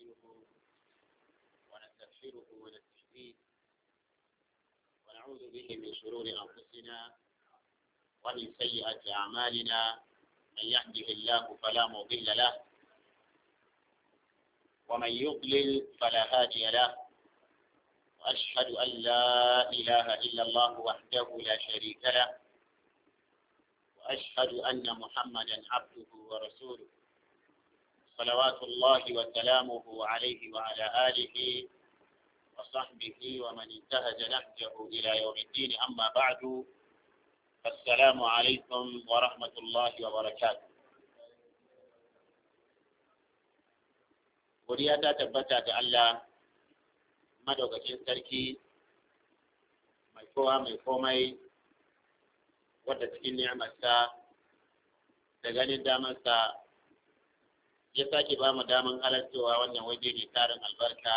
نستعينه ونستغفره ونستهديه ونعوذ به من شرور أنفسنا ومن سيئات أعمالنا من يهده الله فلا مضل له ومن يضلل فلا هادي له وأشهد أن لا إله إلا الله وحده لا شريك له وأشهد أن محمدا عبده ورسوله صلوات الله وسلامه عليه وعلى آله وصحبه ومن انتهج نهجه إلى يوم الدين أما بعد السلام عليكم ورحمة الله وبركاته Godiya ta tabbata ga Allah madaukakin sarki mai kowa mai komai wadda cikin ni'amarsa da ganin damarsa ya sake ba mu daman halartowa wannan waje ne tarin albarka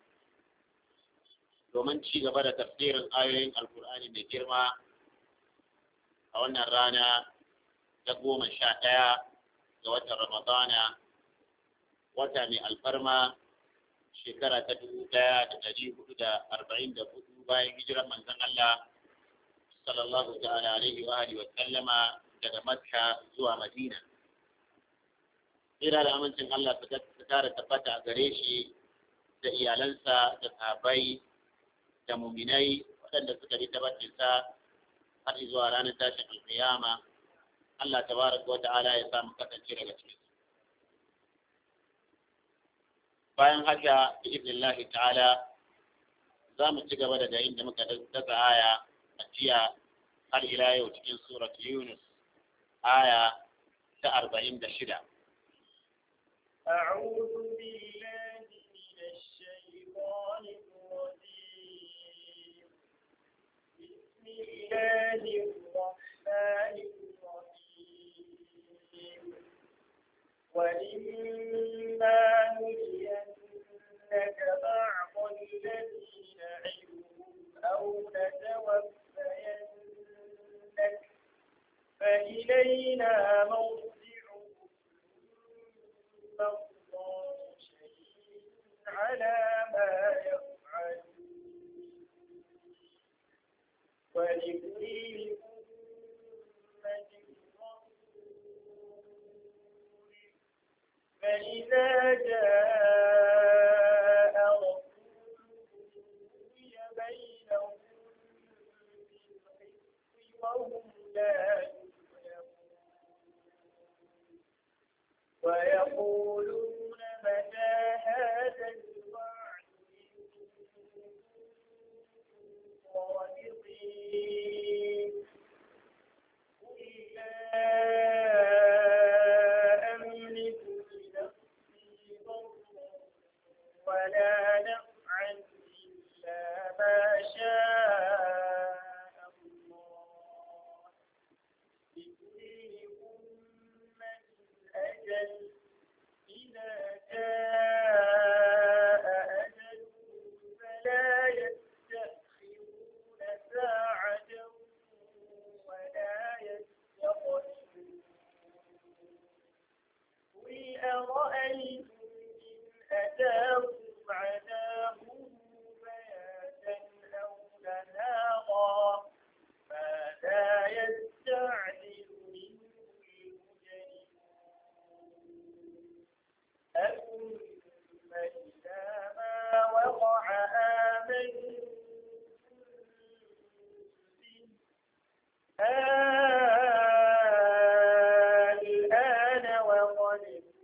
domin ci gaba da tafsirin ayoyin alkur'ani mai girma a wannan rana ta goma sha ɗaya ga watan ramadana wata mai alfarma shekara ta dubu ɗaya da ɗari hudu da arba'in da hudu bayan hijirar manzon Allah sallallahu ta'ala alaihi wa alihi wa sallama daga Makka zuwa Madina. Tsira da amincin Allah su kara tabbata a gare shi da iyalansa da sahabbai da muminai waɗanda suka yi tabbatinsa har zuwa ranar tashin alƙiyama. Allah tabaraka wa ta'ala ya samu kasance daga cikin bayan haka bi idnillahi ta'ala za mu ci gaba daga inda muka dasa aya a jiya har ila yau cikin surat Yunus aya ta arba'in da shida. أعوذ بالله من الشيطان الرجيم بسم الله الرحمن الرحيم وإما نرينك بعض الذي نعدهم أو نتوفينك فإلينا مرجعهم الله شهيد على ما يفعلون ولكل أمة رسول فإذا جاء رسولهم قضي بينهم بالقسط وهم لا ويقولون متى هذا الوعد صادقين قل لا أملك لنفسي ضرا ولا نفعا إلا ما شاء الله لكل أمة أجل إذا جاء أجلهم فلا يستأخرون ساعة ولا يستقدمون قل أرأيتم إن أتاكم عذابه بياتا أو نهارا ماذا يستعجل منه المجرمون أثم إذا ما وقع آمنتم به الآن وقد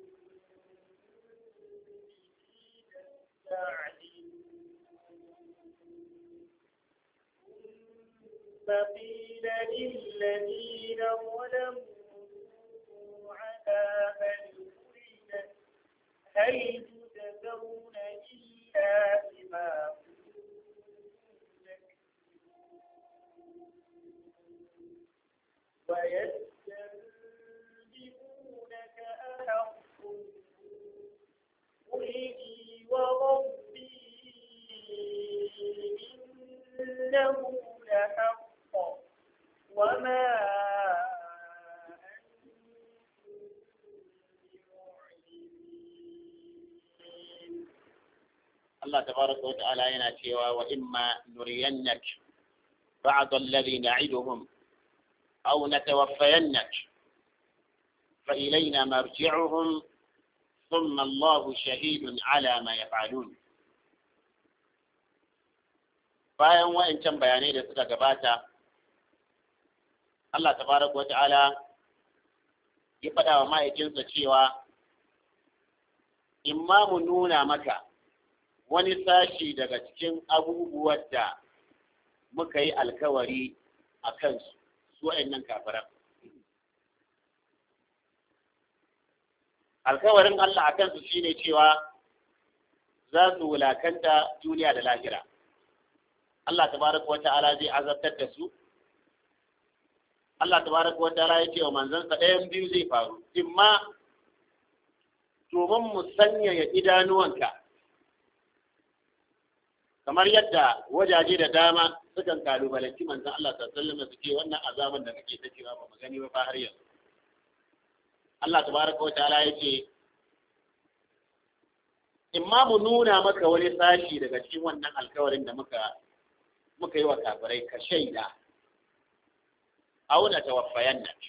ثم قيل للذين ظلموا ذوقوا عذاب الخلد هل تجزون إلا بما كنتم تكسبون ويستنبئونك أحق قل إي وربي إنه لحق وما أنتم بمعجزين Allah tabaraka wa ta'ala yana cewa wa imma nuriyannak ba'd alladhi na'iduhum aw natawaffayannak fa ilayna marji'uhum thumma Allah shahidun ala ma yaf'alun bayan wa'ancan bayanai da suka gabata Allah tabaraka wa ta'ala ya faɗa wa ma'aikinsa cewa in ma mu nuna maka wani sashi daga cikin abubuwan da muka yi alkawari a kansu su wa'annan kafiran. Alkawarin Allah a kansu shine cewa za su wulakanta duniya da lahira. Allah tabaraka wa ta'ala zai azabtar da su Allah tabaraka wa ta'ala ya ce wa manzansa ɗayan biyu zai faru imma domin mu sanyaya idanuwanka kamar yadda wajaje da dama sukan kalubalanci manzan Allah sallallahu alaihi suke wannan azaban da kake ta cewa ba mu gani ba har yanzu Allah tabaraka wa ta'ala ya ce imma mu nuna maka wani sashi daga cikin wannan alkawarin da muka muka yi wa kafirai ka shaida auna tawaffayan nan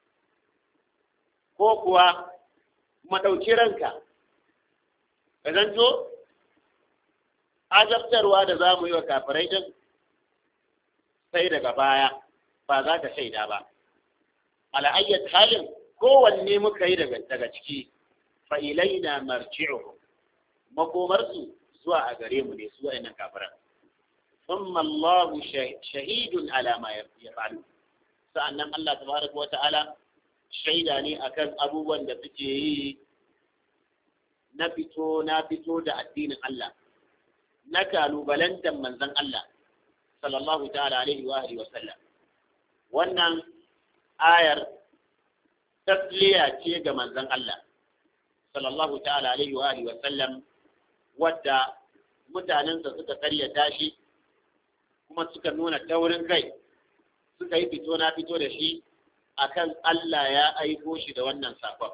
ko kuwa madauki ranka ka zanto azabtarwa da za mu yi wa kafirai din sai daga baya ba za ka shaida ba ala'ayyar halin kowanne muka yi daga ciki fa'ilaina marji'u makomarsu zuwa a gare mu ne su wa'annan kafiran ثم الله شهيد على ما يفعلون sa'annan Allah tabaraka wa ta'ala shaida ne akan abubuwan da suke yi na fito na fito da addinin Allah na kalubalantar manzon Allah sallallahu ta'ala alaihi wa alihi wa sallam wannan ayar tasliya ce ga manzon Allah sallallahu ta'ala alaihi wa alihi wa sallam wadda mutanensa suka karyata shi kuma suka nuna taurin kai suka yi fito na fito da shi akan Allah ya aiko shi da wannan sakon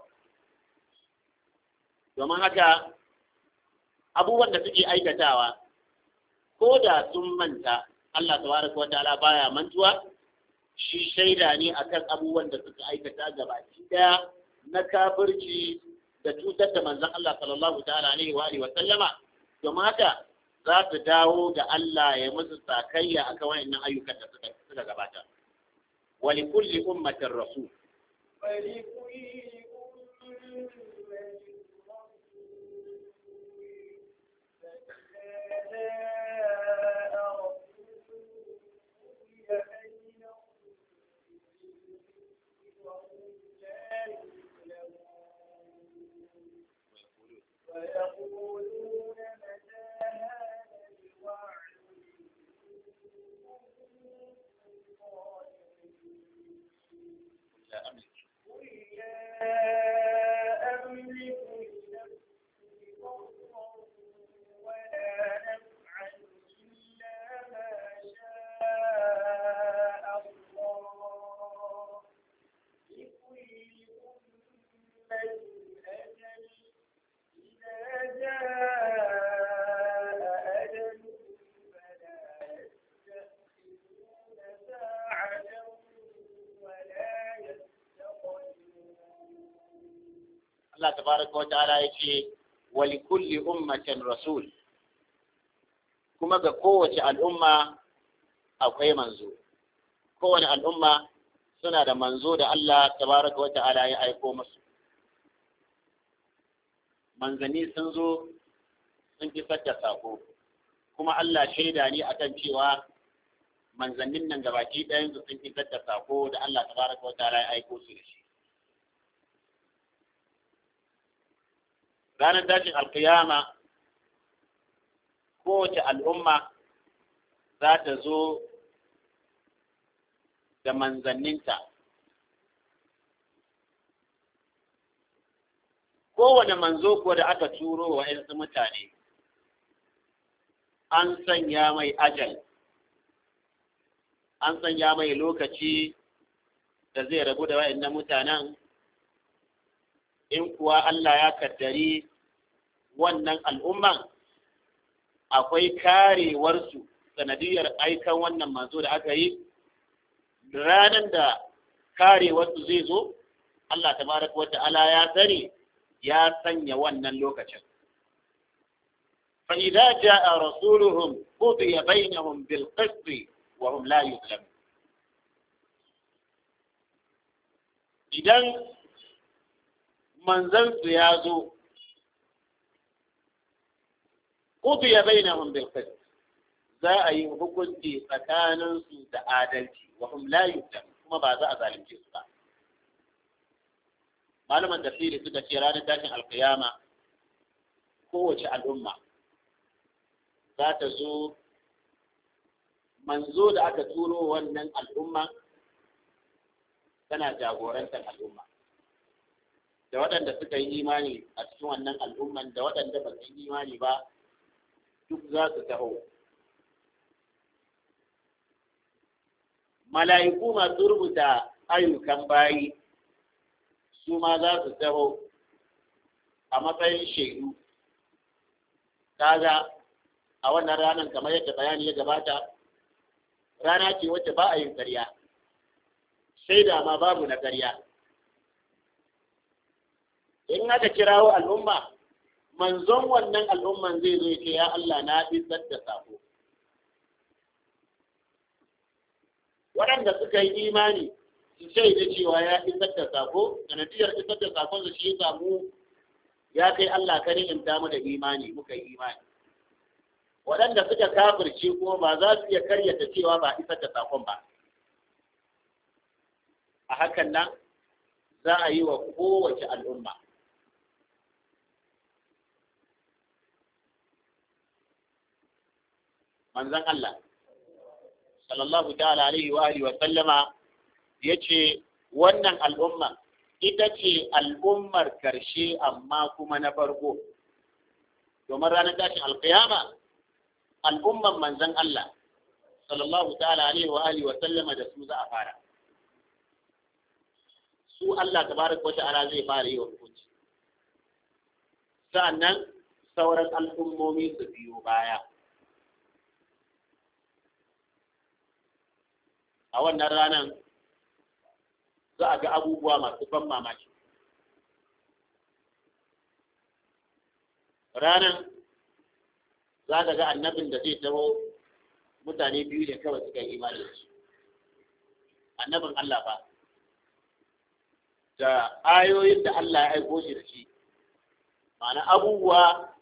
domin haka abubuwan da suke aikatawa ko da sun manta Allah tabaraka wa ta'ala baya mantuwa shi shaida ne akan abubuwan da suka aikata gabaki daya na kafirci da cutar da manzon Allah sallallahu ta'ala alaihi wa alihi wa sallama domin haka za su dawo ga Allah ya musu sakayya akan wayannan ayyukan da suka suka gabata wa li kulli ummatin rasul ويقولون متى هذا الوعد لا أملك قل لا أملك لنفسي ضرا ولا نفعا إلا ما شاء الله لكل أمة أجل إذا جاء أجلهم فلا يستأخرون ساعة ولا يستقدمون Allah tabaraka wa ta'ala ya ce wa li kulli ummatin rasul kuma ga kowace al'umma akwai manzo kowane al'umma suna da manzo da Allah tabaraka wa ta'ala ya aiko musu manzanni sun zo sun isar da sako kuma Allah shaida ne akan cewa manzannin nan gabaki ɗayan su sun isar da sako da Allah tabaraka wa ta'ala ya aiko su da shi ranar tashin alkiyama kowace al'umma za ta zo da manzanninta kowane manzo ko da aka turo wa ‘yansu mutane an sanya mai ajal an sanya mai lokaci da zai rabu da wa'in mutanen in kuwa Allah ya kaddari wannan al'umman akwai karewarsu sanadiyar aikan wannan manzo da aka yi ranar da karewarsu zai zo Allah tabaraka wa ta'ala ya sani ya sanya wannan lokacin fa idza jaa rasuluhum qudiya bainahum bil qist wa hum la yuzlamun idan manzansu ya zo qudiya bainahum bil qist za a yi hukunci tsakaninsu da adalci wa hum la yuzlamun kuma ba za a zalunce su ba malaman tafsiri suka ce ranar tashin alkiyama kowace al'umma za ta zo manzo da aka turo wannan al'umma tana jagorantar al'umma da waɗanda suka yi imani a cikin wannan al'umman da waɗanda ba su yi imani ba duk za su taho mala'iku masu rubuta ayyukan bayi su ma za su taho a matsayin shaidu kaga a wannan ranar kamar yadda bayani ya gabata rana ce wacce ba a yin karya shaida ma babu na karya in aka kirawo al'umma manzon wannan al'umman zai zo ce ya Allah na isar da sako waɗanda suka yi imani su shaida cewa ya isar da sako sanadiyar isar da sakon su shi samu ya kai Allah ka ni'imta mu da imani muka yi imani waɗanda suka kafirce kuma ba za su iya karyata cewa ba isar da sakon ba a hakan nan za a yi wa kowace al'umma manzon Allah sallallahu ta'ala alaihi wa alihi wa sallama yace wannan al'umma ita ce al'ummar karshe amma kuma na farko domin ranar tashin alkiyama al'umman manzon Allah sallallahu ta'ala alaihi wa alihi wa sallama da su za a fara su Allah tabaraka wa ta'ala zai fara yi wa hukunci sa'annan sauran al'ummomi su biyo baya a wannan ranar za a ga abubuwa masu ban mamaki ranar za ka ga annabin da zai taho mutane biyu da kawai suka yi imani da shi annabin Allah ba da ayoyin da Allah ya aiko shi da shi ma'ana abubuwa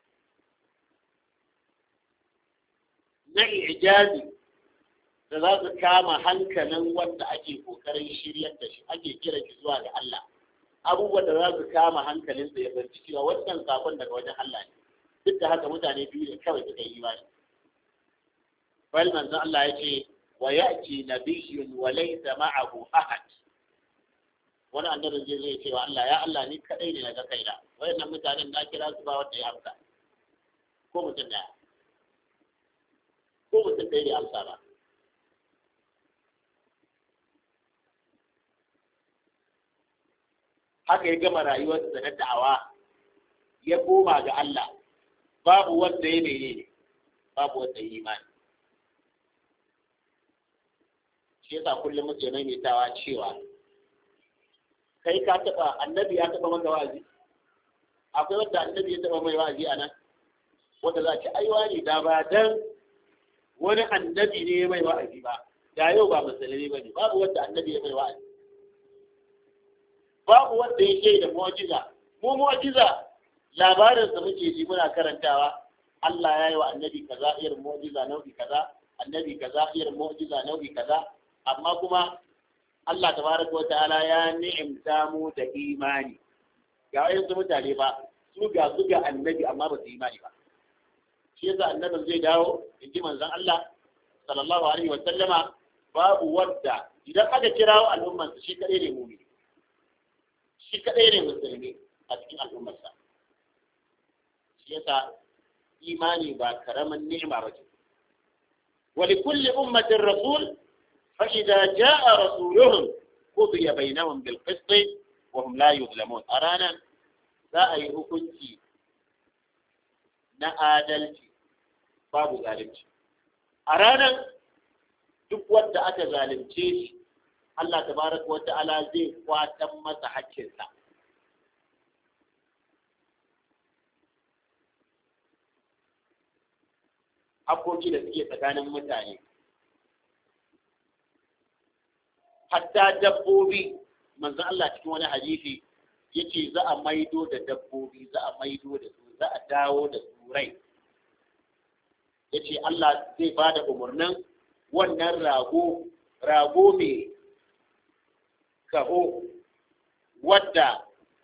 na ijazi da za su kama hankalin wanda ake kokarin shiryar da shi ake kira shi zuwa ga Allah abubuwan da za su kama hankalin sa ya barci cewa wannan sakon daga wajen Allah ne duk da haka mutane biyu ne kawai suka yi imani bal manzon Allah ya ce wa ya'ti nabiyyun wa laysa ma'ahu ahad wani annabi zai zai cewa Allah ya Allah ni kadai ne daga kaina wayannan mutanen na kira su ba wanda ya amsa ko mutum daya ko mutum ɗaya bai amsa ba haka ya gama rayuwarsa na da'awa ya koma ga Allah babu wanda ya mene ne babu wanda ya imani shi yasa kullum muke maimaitawa cewa kai ka taba annabi ya taba maka wa'azi akwai wanda annabi ya taba mai wa'azi a nan wanda za ci aiwa ne da ba dan wani annabi ne mai wa'azi ba da yau ba musulmi ba ne babu wanda annabi ya mai wa'azi babu wanda ya shaida mu'jiza mu mu'jiza labarin da muke ji muna karantawa Allah ya yi wa annabi kaza irin mu'jiza nau'i kaza annabi kaza irin mu'jiza nau'i kaza amma kuma Allah tabaraka wata'ala ya ni'imta mu da imani ga wayansu mutane ba su ga su ga annabi amma ba su imani ba shi yasa annabin zai dawo in ji manzon Allah sallallahu alaihi wa sallama babu wadda idan aka kirawo al'ummarsa shi kadai ne mumini shi kaɗai ne musulmi a cikin al'ummarsa shi yasa imani ba karamin ni'ima ba ce wali kulli ummatin rasul fa idza jaa rasuluhum qudiya bainahum bil qist wa hum la yuzlamun a ranar za a yi hukunci na adalci babu zalunci a ranar duk wanda aka zalunce shi Allah tabaraka wa ta'ala zai kwatan masa haƙƙinsa haƙƙoƙi da suke tsakanin mutane hatta dabbobi manzo Allah cikin wani hadisi yace za a maido da dabbobi za a maido da su za a dawo da su rai yace Allah zai ba da umarnin wannan rago rago mai kaho wadda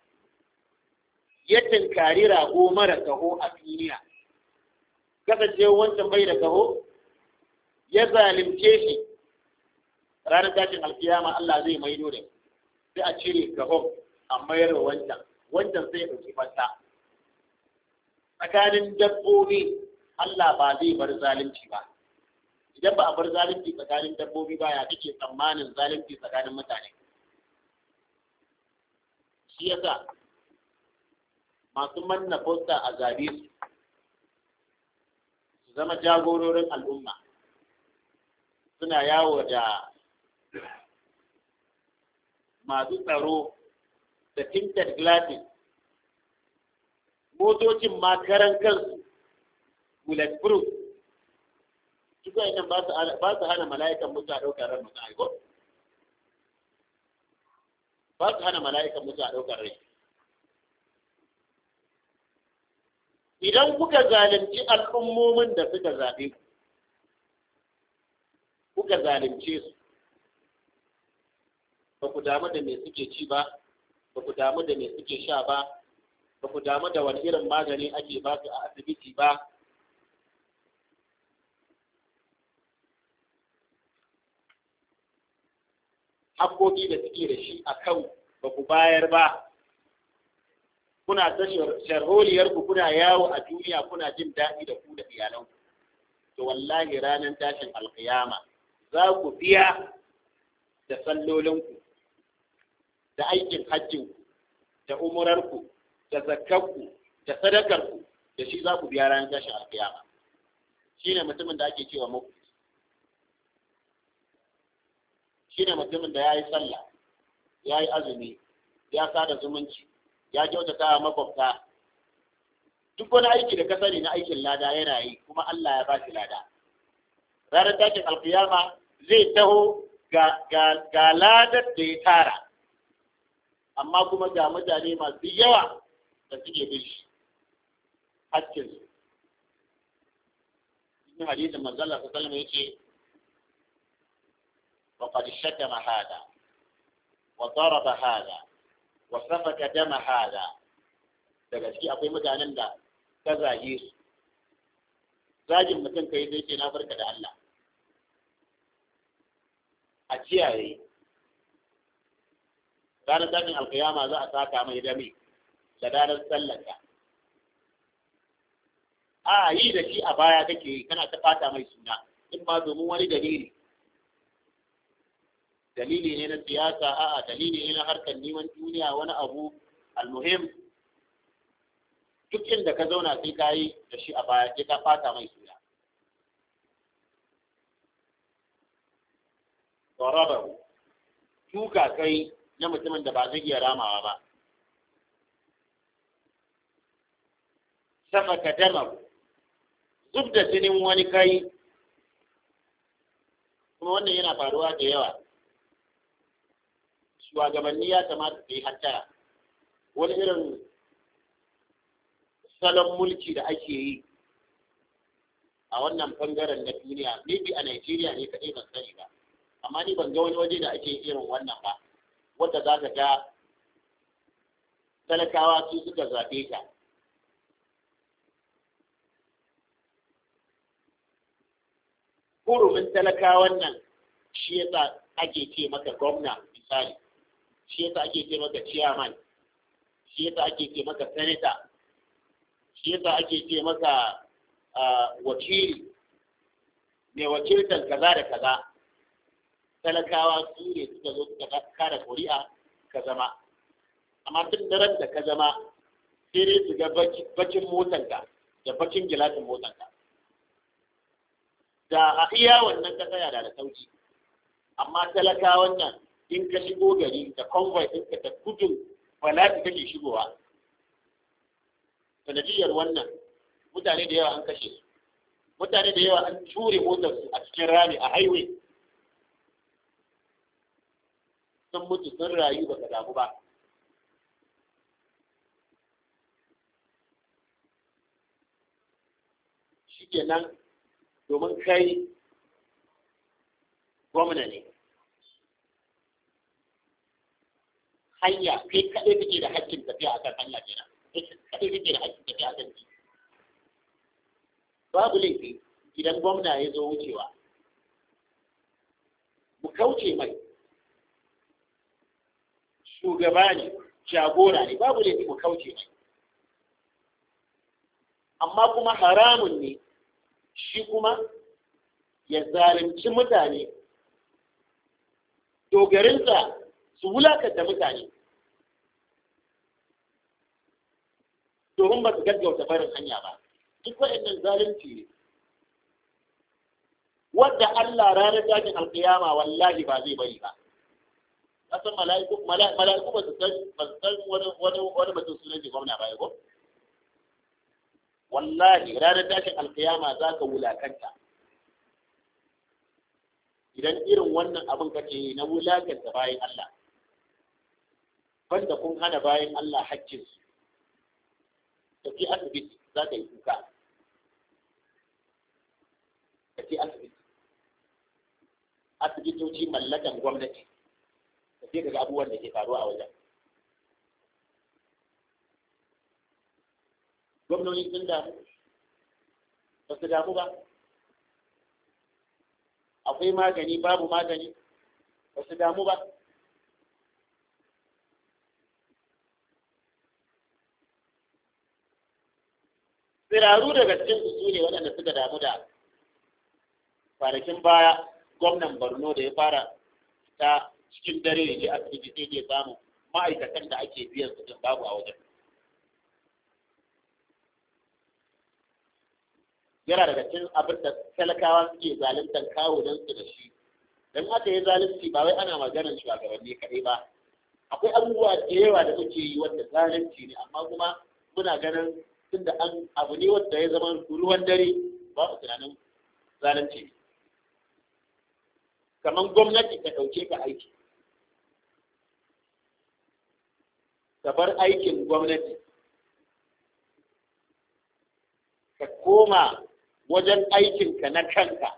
ya tinkari rago mara kaho a duniya kasance wancan bai da kaho ya zalimce shi ranar tashin alkiyama Allah zai maido da sai a cire kahon a mayar wa wancan wancan sai ya ɗauki fasta tsakanin dabbobi Allah ba zai bar zalunci ba idan ba a bar zalunci tsakanin dabbobi ba ya kake tsammanin zalunci tsakanin mutane shi yasa masu manna fosta a zabe su su zama jagororin al'umma suna yawo da masu tsaro da tinted glasses motocin makaran kansu bulletproof duk wa'annan ba su hana mala'ikan mutu a ɗaukar ran mutu aiko ba su hana mala'ikan mutu a ɗaukar rai idan kuka zalunci al'ummomin da suka zaɓe ku kuka zalunce su ba ku damu da me suke ci ba ba ku damu da me suke sha ba ba ku damu da wani irin magani ake ba su a asibiti ba haƙoƙi da suke da shi a kan ba ku bayar ba kuna ta sharholiyarku kuna yawo a duniya kuna jin daɗi da ku da iyalanku to wallahi ranar tashin alkiyama za ku biya da sallolinku da aikin hajjinku da umurarku da zakkanku da sadakarku da shi za ku biya ranar tashin alkiyama shi ne mutumin da ake cewa muku shi ne mutumin da ya yi sallah ya yi azumi ya sada zumunci ya kyautata wa makwabta duk wani aiki da ka sani na aikin lada yana yi kuma Allah ya ba shi lada ranar tashin alkiyama zai taho ga ladar da ya tara amma kuma ga mutane masu yawa da suke bin shi hakkin su cikin hadisin manzala ta salama ya ce وقد شتم هذا وضرب هذا وسفك دم هذا daga ciki akwai mutanen da ka zage su zagin mutum kai zai ce na barka da Allah a kiyaye ranar tashin alkiyama za a saka mai dame da ranar tsallaka a yi da shi a baya kake yi kana ta fata mai suna in ma domin wani dalili dalili ne na siyasa a'a dalili ne na harkar neman duniya wani abu almuhim duk inda ka zauna sai ka yi da shi a baya sai ka fata mai suna Kwarabaru, tuka kai na mutumin da ba zai iya ramawa ba. Safaka damar, zub da jinin wani kai, kuma wannan yana faruwa da yawa. Shugabanni ya kamata su yi hattara, wani irin salon mulki da ake yi a wannan bangaren na duniya, maybe a Najeriya ne kaɗai ban sani ba. amma ni ban ga wani waje da ake irin wannan ba wanda za ka ga talakawa su suka zaɓe ka hurumin talakawan nan shi yasa ake ce maka gwamna misali shi yasa ake ce maka chairman shi yasa ake ce maka senator shi yasa ake ce maka wakili mai wakiltar kaza da kaza talakawa su ne suka zo suka kara kuri'a ka zama amma tun daren da ka zama sai dai su ga bakin motanka da bakin gilasin motanka da a iya wannan ka tsaya da da sauki amma talaka wannan in ka shigo gari da convoy ɗinka da gudun bala'i kake shigowa sanadiyar wannan mutane da yawa an kashe su mutane da yawa an ture motar su a cikin rami a highway sun mutu sun rayu ba ka damu ba shikenan domin kai gwamna ne hanya kai kaɗai kake da haƙƙin tafiya a kan hanya kenan kai kaɗai kake da haƙƙin tafiya a kan titi babu laifi idan gwamna ya zo wucewa mu kauce mai shugaba ne jagora ne babu laifi mu kauce mai amma kuma haramun ne shi kuma ya zalunci mutane dogarinsa su wulakanta mutane domin ba su gaggauta barin hanya ba duk waɗannan zalunci ne wadda Allah ranar tashin alkiyama wallahi ba zai bari ba kasan mala'iku mala'iku ba su san ba su san wani wani wani mutum sunan shi gwamna ba ko wallahi ranar tashin alkiyama za ka wulakanta idan irin wannan abin kake yi na wulakanta bayan Allah banda kun hana bayan Allah haƙƙinsu tafi asibiti za ka yi kuka tafi asibiti asibitoci mallakan gwamnati tafi daga abubuwan da ke faruwa a wajen gwamnoni sun damu ba su damu ba akwai magani babu magani ba su damu ba tsiraru daga cikin su ne waɗanda suka damu da kwanakin baya gwamnan borno da ya fara ta cikin dare ya je asibiti sai ya samu ma'aikatan da ake biyan su din babu a wajen yana daga cikin abin da talakawa suke zaluntar kawo don su da shi don aka yi zalunci ba wai ana maganar shugabanni kaɗai ba akwai abubuwa da yawa da muke yi wanda zalunci ne amma kuma muna ganin tunda an abu ne wanda ya zama ruwan dare ba mu tunanin zalunci ne kamar gwamnati ta ɗauke ka aiki ka bar aikin gwamnati ka koma wajen aikinka na kanka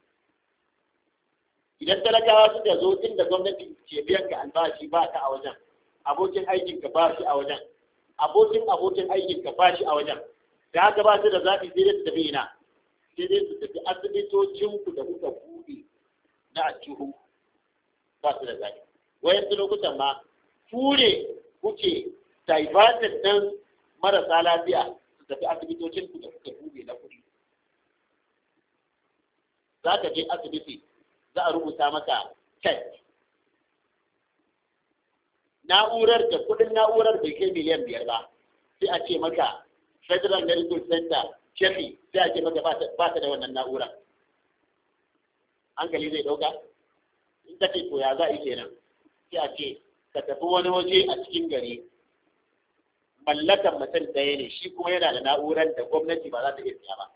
idan talakawa suka zo inda gwamnati ke biyan ka albashi ba ka a wajen abokin aikinka ba shi a wajen abokin abokin aikinka ba shi a wajen da haka ba su da zaɓi sai dai su tafi ina sai dai su tafi asibitocinku da kuka buɗe na a cihu ba su da zaɓi wayan su lokutan ma ture kuke diverted ɗin marasa lafiya su tafi asibitocinku da kuka buɗe na kuɗi za ka je asibiti za a rubuta maka test na'urar da kudin na'urar bai kai miliyan biyar ba sai a ce maka federal medical center kefi sai a ce maka ba ta da wannan na'ura hankali zai dauka in ka ce to ya za a yi kenan sai a ce ka tafi wani waje a cikin gari mallakan mutum ɗaya ne shi kuma yana da na'urar da gwamnati ba za ta iya siya ba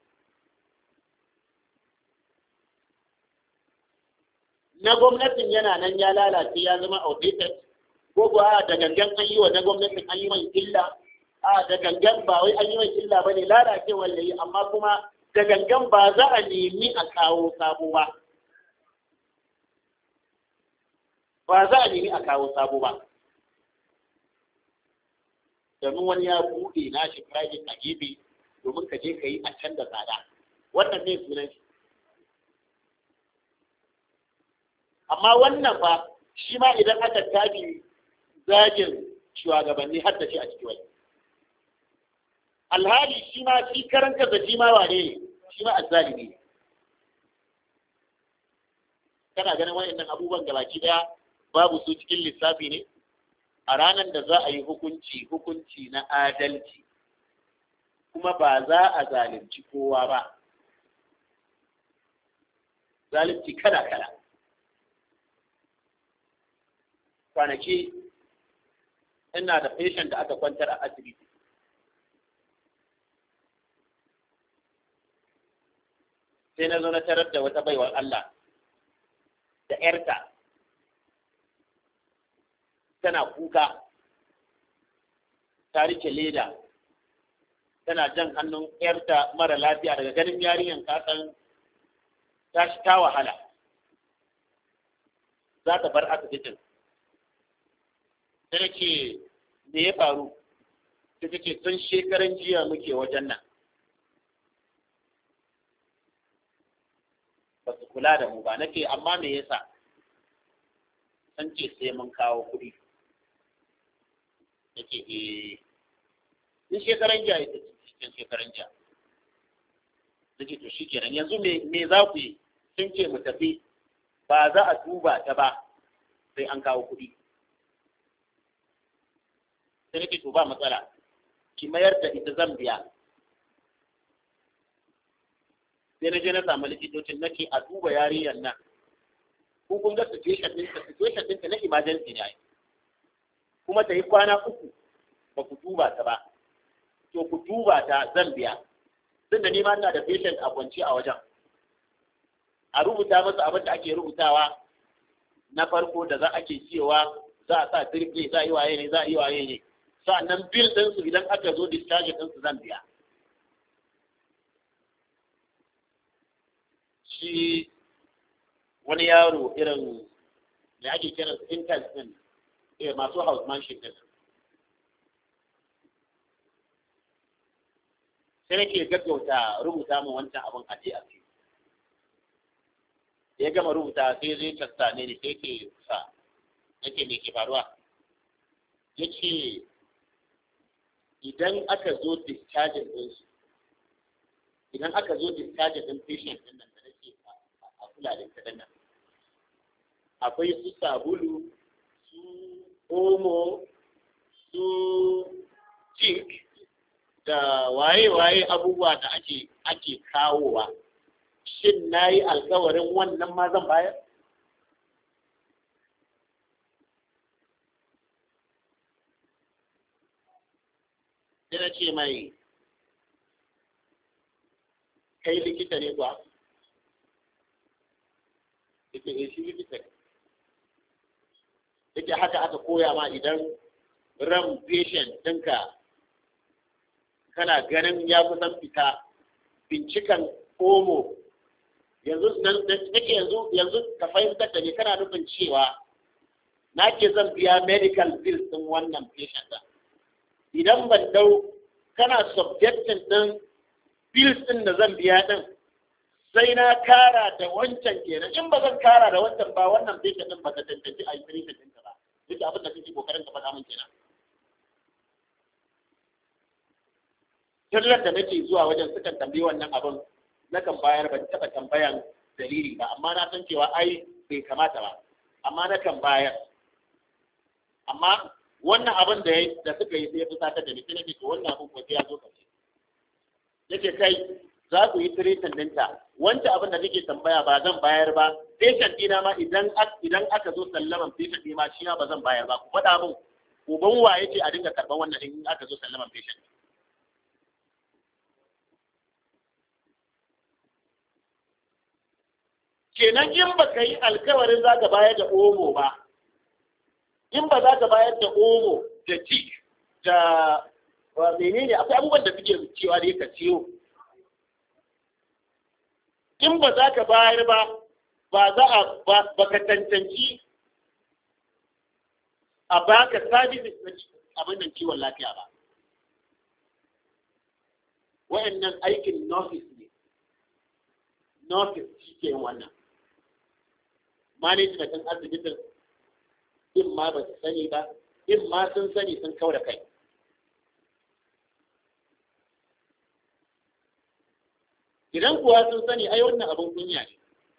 na gwamnatin yana nan ya lalace ya zama outdated ko kuwa da gangan an yi wa na gwamnatin an yi mai illa a da gangan ba wai an yi mai illa ba ne lalacewar da yi amma kuma da gangan ba za a nemi a kawo sabo ba ba za a nemi a kawo sabo ba domin wani ya buɗe nashi private a gefe domin ka je ka yi a can da tsada wannan ne sunan shi amma wannan fa shi ma idan aka tafi zagin shugabanni har da shi a ciki wani alhali shi ma shi karan kansa shi ma wane ne shi ma azzalimi ne kana ganin wayannan abubuwan gabaki daya babu su cikin lissafi ne a ranar da za a yi hukunci hukunci na adalci kuma ba za a zalunci kowa ba zalunci kala kala kwanaki ina da patient da aka kwantar a asibiti sai na zo na tarar da wata baiwar Allah da ‘yarta tana kuka ta rike leda tana jan hannun ‘yarta mara lafiya daga ganin yarinyan kasan ta shi ta wahala za ta bar asibitin sai ce me ya faru ta ce tun shekaran jiya muke wajen nan ba su kula da mu ba nake amma me yasa san ce sai mun kawo kuɗi nake eh tun shekaran jiya ita cikin shekaran jiya nake to shikenan yanzu me me za ku yi sun ce mu tafi ba za a duba ta ba sai an kawo kuɗi sai nake to ba matsala ki mayar da ita zan biya sai na je na samu likitocin nake a duba yarinyar nan ko kun ga situation ɗinta situation ɗinta na emergency ne kuma ta yi kwana uku ba ku duba ta ba to ku duba ta zan biya tun da nima ina da patient a kwance a wajen a rubuta masa abin da ake rubutawa na farko da za ake cewa za a sa triple za a yi waye ne za a yi waye ne sa'annan bill ɗinsu idan aka zo discharge ɗinsu zan biya shi wani yaro irin da ake kiran su intern din eh masu housemanship din sai nake gaggauta rubuta min wancan abin a ce a ce ya gama rubuta sai zai casta ne ne sai ke sa yake me ke faruwa ya ce idan aka zo discharging ɗinsu idan aka zo discharging ɗin patient ɗin nan da nake a kula da ita nan akwai su sabulu su omo su cink da waye-waye abubuwa da ake ake kawowa shin na yi alkawarin wannan ma zan bayar sai na ce mai kai likita ne kuwa yake eh shi likita ne yake haka aka koya ma idan ran patient ɗinka kana ganin ya kusan fita bincikan omo yanzu nan nake yanzu yanzu ka fahimtar da ni kana nufin cewa na ke zan biya medical bills ɗin wannan patient ɗin idan ban dau kana subjectin ɗin bills ɗin da zan biya ɗin sai na kara da wancan kenan in ba zan kara da wancan ba wannan patient ɗin ba ta tantance a yi treatment ɗinka ba duk abin da kake kokarin ka faɗa min kenan Tallar da nake zuwa wajen sukan tambayi wannan abin nakan bayar ban taɓa tambayan dalili ba amma na san cewa ai bai kamata ba amma nakan bayar amma wannan abin da da suka yi sai ya fusata da ni sai nake to wannan abin ko sai ya zo kace yake kai za ku yi tiritin ɗinta wancan abin da nake tambaya ba zan bayar ba patient ɗina ma idan idan aka zo sallaman patient ɗina ma shi ma ba zan bayar ba ku faɗa min uban wa yake a dinga karɓan wannan in aka zo sallaman patient kenan in ba ka yi alkawarin za ka bayar da omo ba in ba za ka bayar da omo da tik da menene akwai abubuwan da suke cewa da ka ciyo in ba za ka bayar ba ba za a ba ka tantanci a baka services na abin da kiwon lafiya ba wa'annan aikin nurses ne nurses shi ke wannan management ɗin asibitin in ma ba su sani ba in ma sun sani sun kau da kai idan kuwa sun sani ai wannan abin kunya ne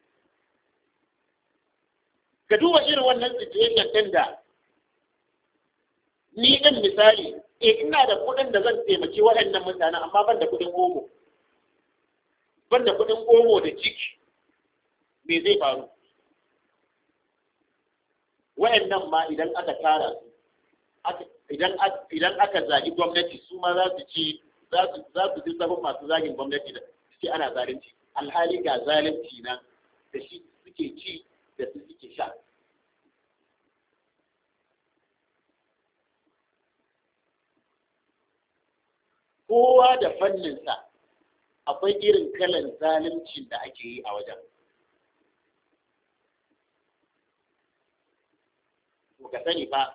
ka duba irin wannan situation ɗin da ni ɗin misali e ina da kuɗin da zan taimaki waɗannan mutanen amma ban da kuɗin omo ban da kuɗin omo da ciki me zai faru wayannan ma idan aka tara su idan aka zagi gwamnati su ma za su ci za su ji sabon masu zagin gwamnati da suke ana zalunci alhali ga zalunci nan da shi suke ci da su suke sha kowa da fanninsa akwai irin kalan zaluncin da ake yi a wajen ka sani ba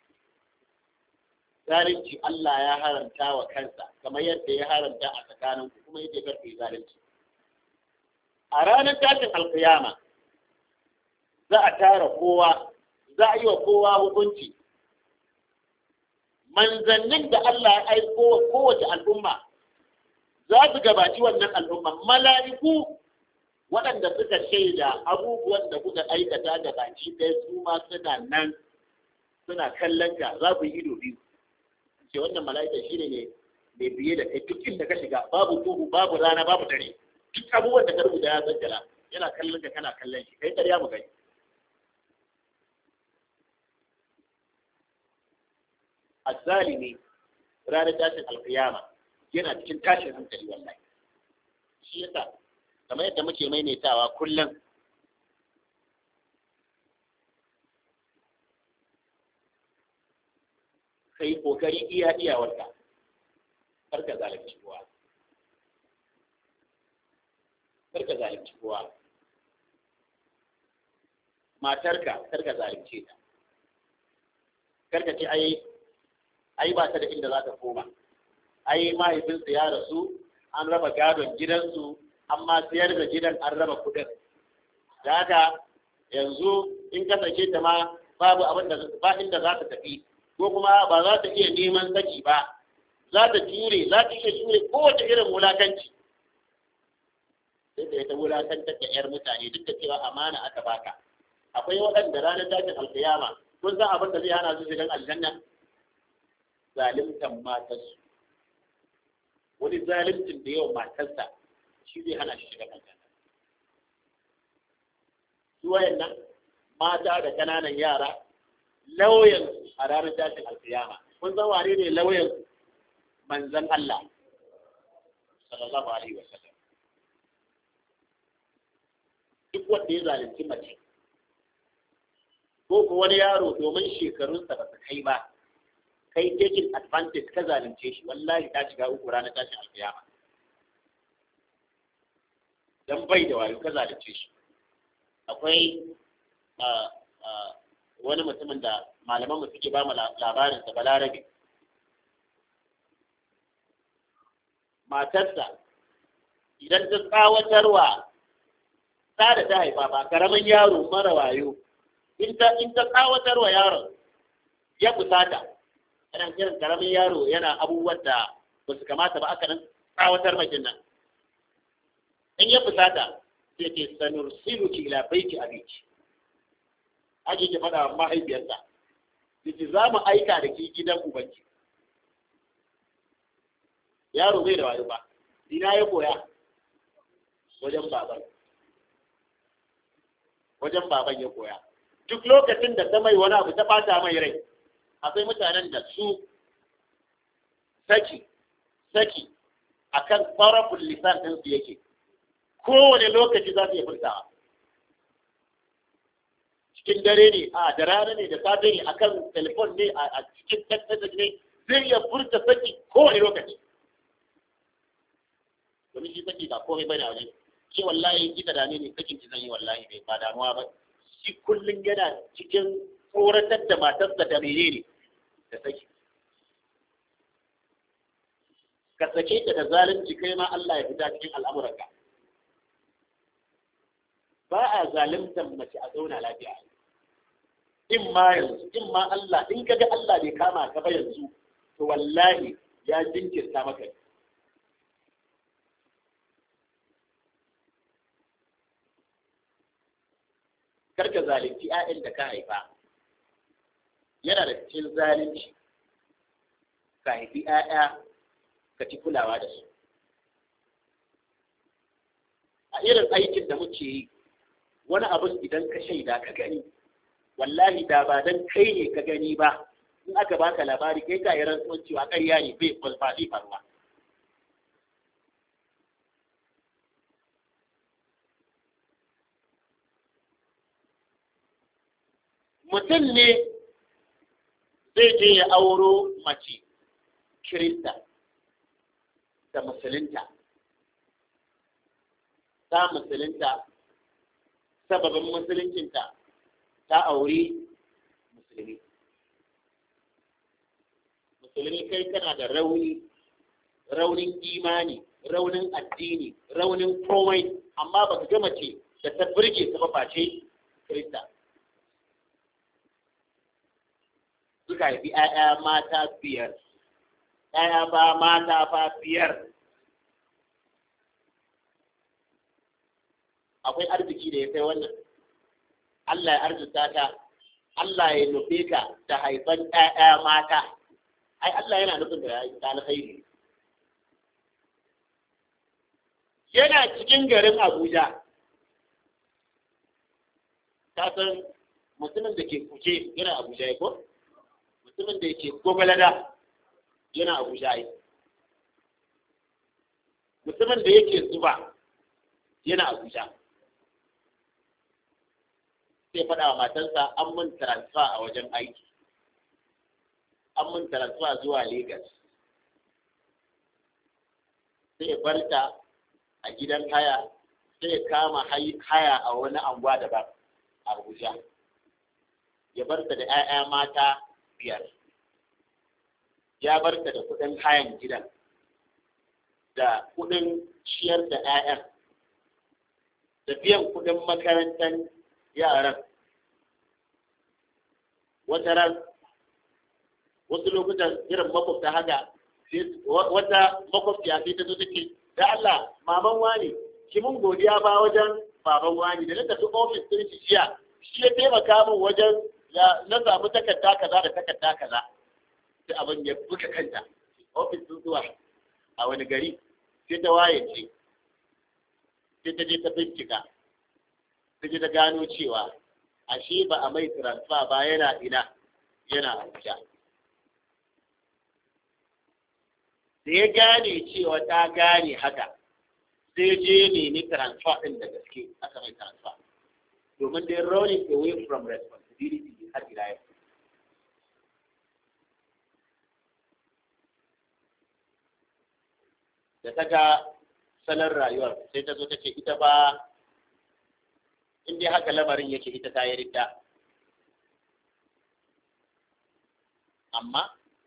zalunci Allah ya haramta wa kansa kamar yadda ya haramta a tsakanin kuma yake karfe zalunci a ranar tashin alkiyama za a tara kowa za a yi wa kowa hukunci manzannin da Allah ya aiko wa kowace al'umma za su gabaci wannan al'umma mala'iku waɗanda suka shaida abubuwan da kuka aikata da baki ɗaya su ma suna nan suna kallon ka za ku yi ido biyu ce wannan mala'ika shi ne mai biye da kai duk inda ka shiga babu duhu babu rana babu dare duk abubuwan da ka rubuta ya zanjala yana kallon ka kana kallon shi kai ƙarya mu gani azzalimi ranar tashin alkiyama yana cikin tashin hankali wallahi shi yasa kamar yadda muke maimaitawa kullum ka yi kokari iya iyawarka kar ka zalunci kowa kar ka zalunci kowa matarka kar ka zalunce ta kar ka ce ai ai ba ta da inda za ta koma ai mahaifinsa ya rasu an raba gadon gidansu amma siyar da gidan an raba kudin da haka yanzu in ka sake ta ma babu abin da ba inda za ta tafi ko kuma ba za ta iya neman saki ba za ta jure za ta iya jure kowace irin wulakanci sai da ta wulakantar da yar mutane duk da cewa amana aka baka akwai waɗanda ranar tashin alkiyama kun san abin da zai hana su shigan aljanna zalimtan matarsu wani zalimtin da yawan matarsa shi zai hana shi shiga aljanna su wayannan mata da kananan yara lauyan a ranar tashin alkiyama kun san wane ne lauyan manzan Allah sallallahu alaihi wasallam duk wanda ya zalunci mace ko ko wani yaro domin shekarunsa ba su kai ba kai taking advantage ka zalunce shi wallahi ta shiga uku ranar tashin alkiyama dan bai da wayo ka zalunce shi akwai wani mutumin da malaman mu suke ba mu labarin sa balarabe matarsa idan ta tsawatarwa ta da ta haifa ba karamin yaro mara wayo in ta in ta tsawatarwa yaron ya fusata yana kiran karamin yaro yana abubuwan da ba su kamata ba aka nan tsawatar mai nan in ya fusata sai ce sanursiluki ila baiti abiki ake ke faɗa wa mahaifiyarsa yace za mu aika da ke gidan ubanki yaro bai da wayo ba ina ya koya wajen baban wajen baban ya koya duk lokacin da ta mai wani abu ta bata mai rai akwai mutanen da su saki saki akan farafin lisan ɗinsu yake kowane lokaci za su iya furtawa cikin dare ne a da rana ne da safe ne akan telefon ne a cikin text ne zai iya furta saki kowane lokaci domin shi saki ba komai bane a wajen ke wallahi kika dame ne sakin ki zan yi wallahi bai ba damuwa ba shi kullum yana cikin tsoratar da matarsa da menene da saki ka sake ta da zalunci kai ma Allah ya fita cikin al'amuranka ba a zaluntar mace a zauna lafiya in ma yanzu in ma Allah in kaga Allah bai kama ka ba yanzu to wallahi ya jinkirta maka karka zalunci 'ya'yan da ka haifa yana da cikin zalunci ka haifi 'ya'ya ka ci kulawa da su a irin aikin da muke yi wani abin idan ka shaida ka gani wallahi da ba dan kai ne ka gani ba in aka baka labari kai ka yi rantsuwan cewa ƙarya ne bai faɗi faruwa mutum ne zai je ya auro mace kirista da musulunta ta musulunta sababin musuluncinta ta auri musulmi musulmi kai kana da rauni raunin imani raunin addini raunin komai amma baka ga mace da ta burge ta ba face kirista suka haifi ‘ya'ya mata biyar, ‘ya'ya ba mata ba biyar. Akwai arziki da ya kai wannan, Allah ya arzuta ta, Allah ya nufe ka da haifan ‘ya'ya mata, ai Allah yana nufin da ya alkhairi. Yana cikin garin Abuja, ta san mutumin da ke kuce yana Abuja ya ko? mutumin da yake gobalada yana abuja yi mutumin da yake zuba yana abuja sai faɗa wa matansa an mun transfer a wajen aiki an mun transfer zuwa Legas. sai ya barta a gidan haya sai ya kama haya a wani anguwa daban a abuja ya barta da 'ya'ya mata biyar ya bar da kuɗin hayan gidan da kuɗin ciyar da 'ya'yan da biyan kuɗin makarantar yaran wata ran wasu lokutan irin makwabta haka wata makwabciya sai ta zo take da Allah maman wani ki mun godiya ba wajen baban wani da na tafi ofis ɗin shi jiya shi ya taimaka min wajen na samu takarda kaza da takarda kaza sai abin ya buga kanta ofis sun zuwa a wani gari sai ta waye ce sai ta je ta bincika ta je ta gano cewa ashe ba a mai transfer ba yana ina yana abuja da ya gane cewa ta gane haka sai je nemi transfer ɗin da gaske aka mai transfer domin dai running away from responsibility har ila yau. Da ta ga salon rayuwar sai ta zo ta ce ita ba in dai haka lamarin yake ita ta yi ridda. Amma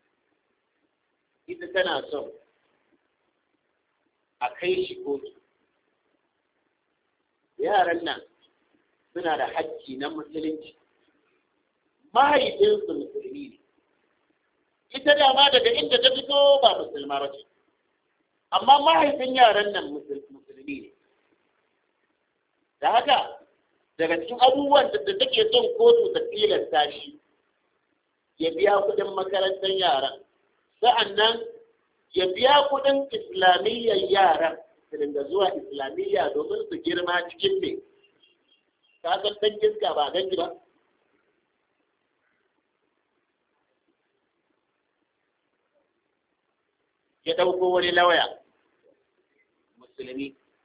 ita tana son a kai shi kotu. Yaran nan suna da hakki na musulunci mahaifinsu musulmi ne ita dama daga inda ta fito ba musulma ba ce amma mahaifin yaran nan musulmi ne da haka daga cikin abubuwan da take son kotu ta tilasta shi ya biya kuɗin makarantar yaran sa'annan ya biya kuɗin islamiyyar yaran su dinga zuwa islamiyya domin su girma cikin ne ka san dan iska ba ganji ba ya ɗauko wani lauya musulmi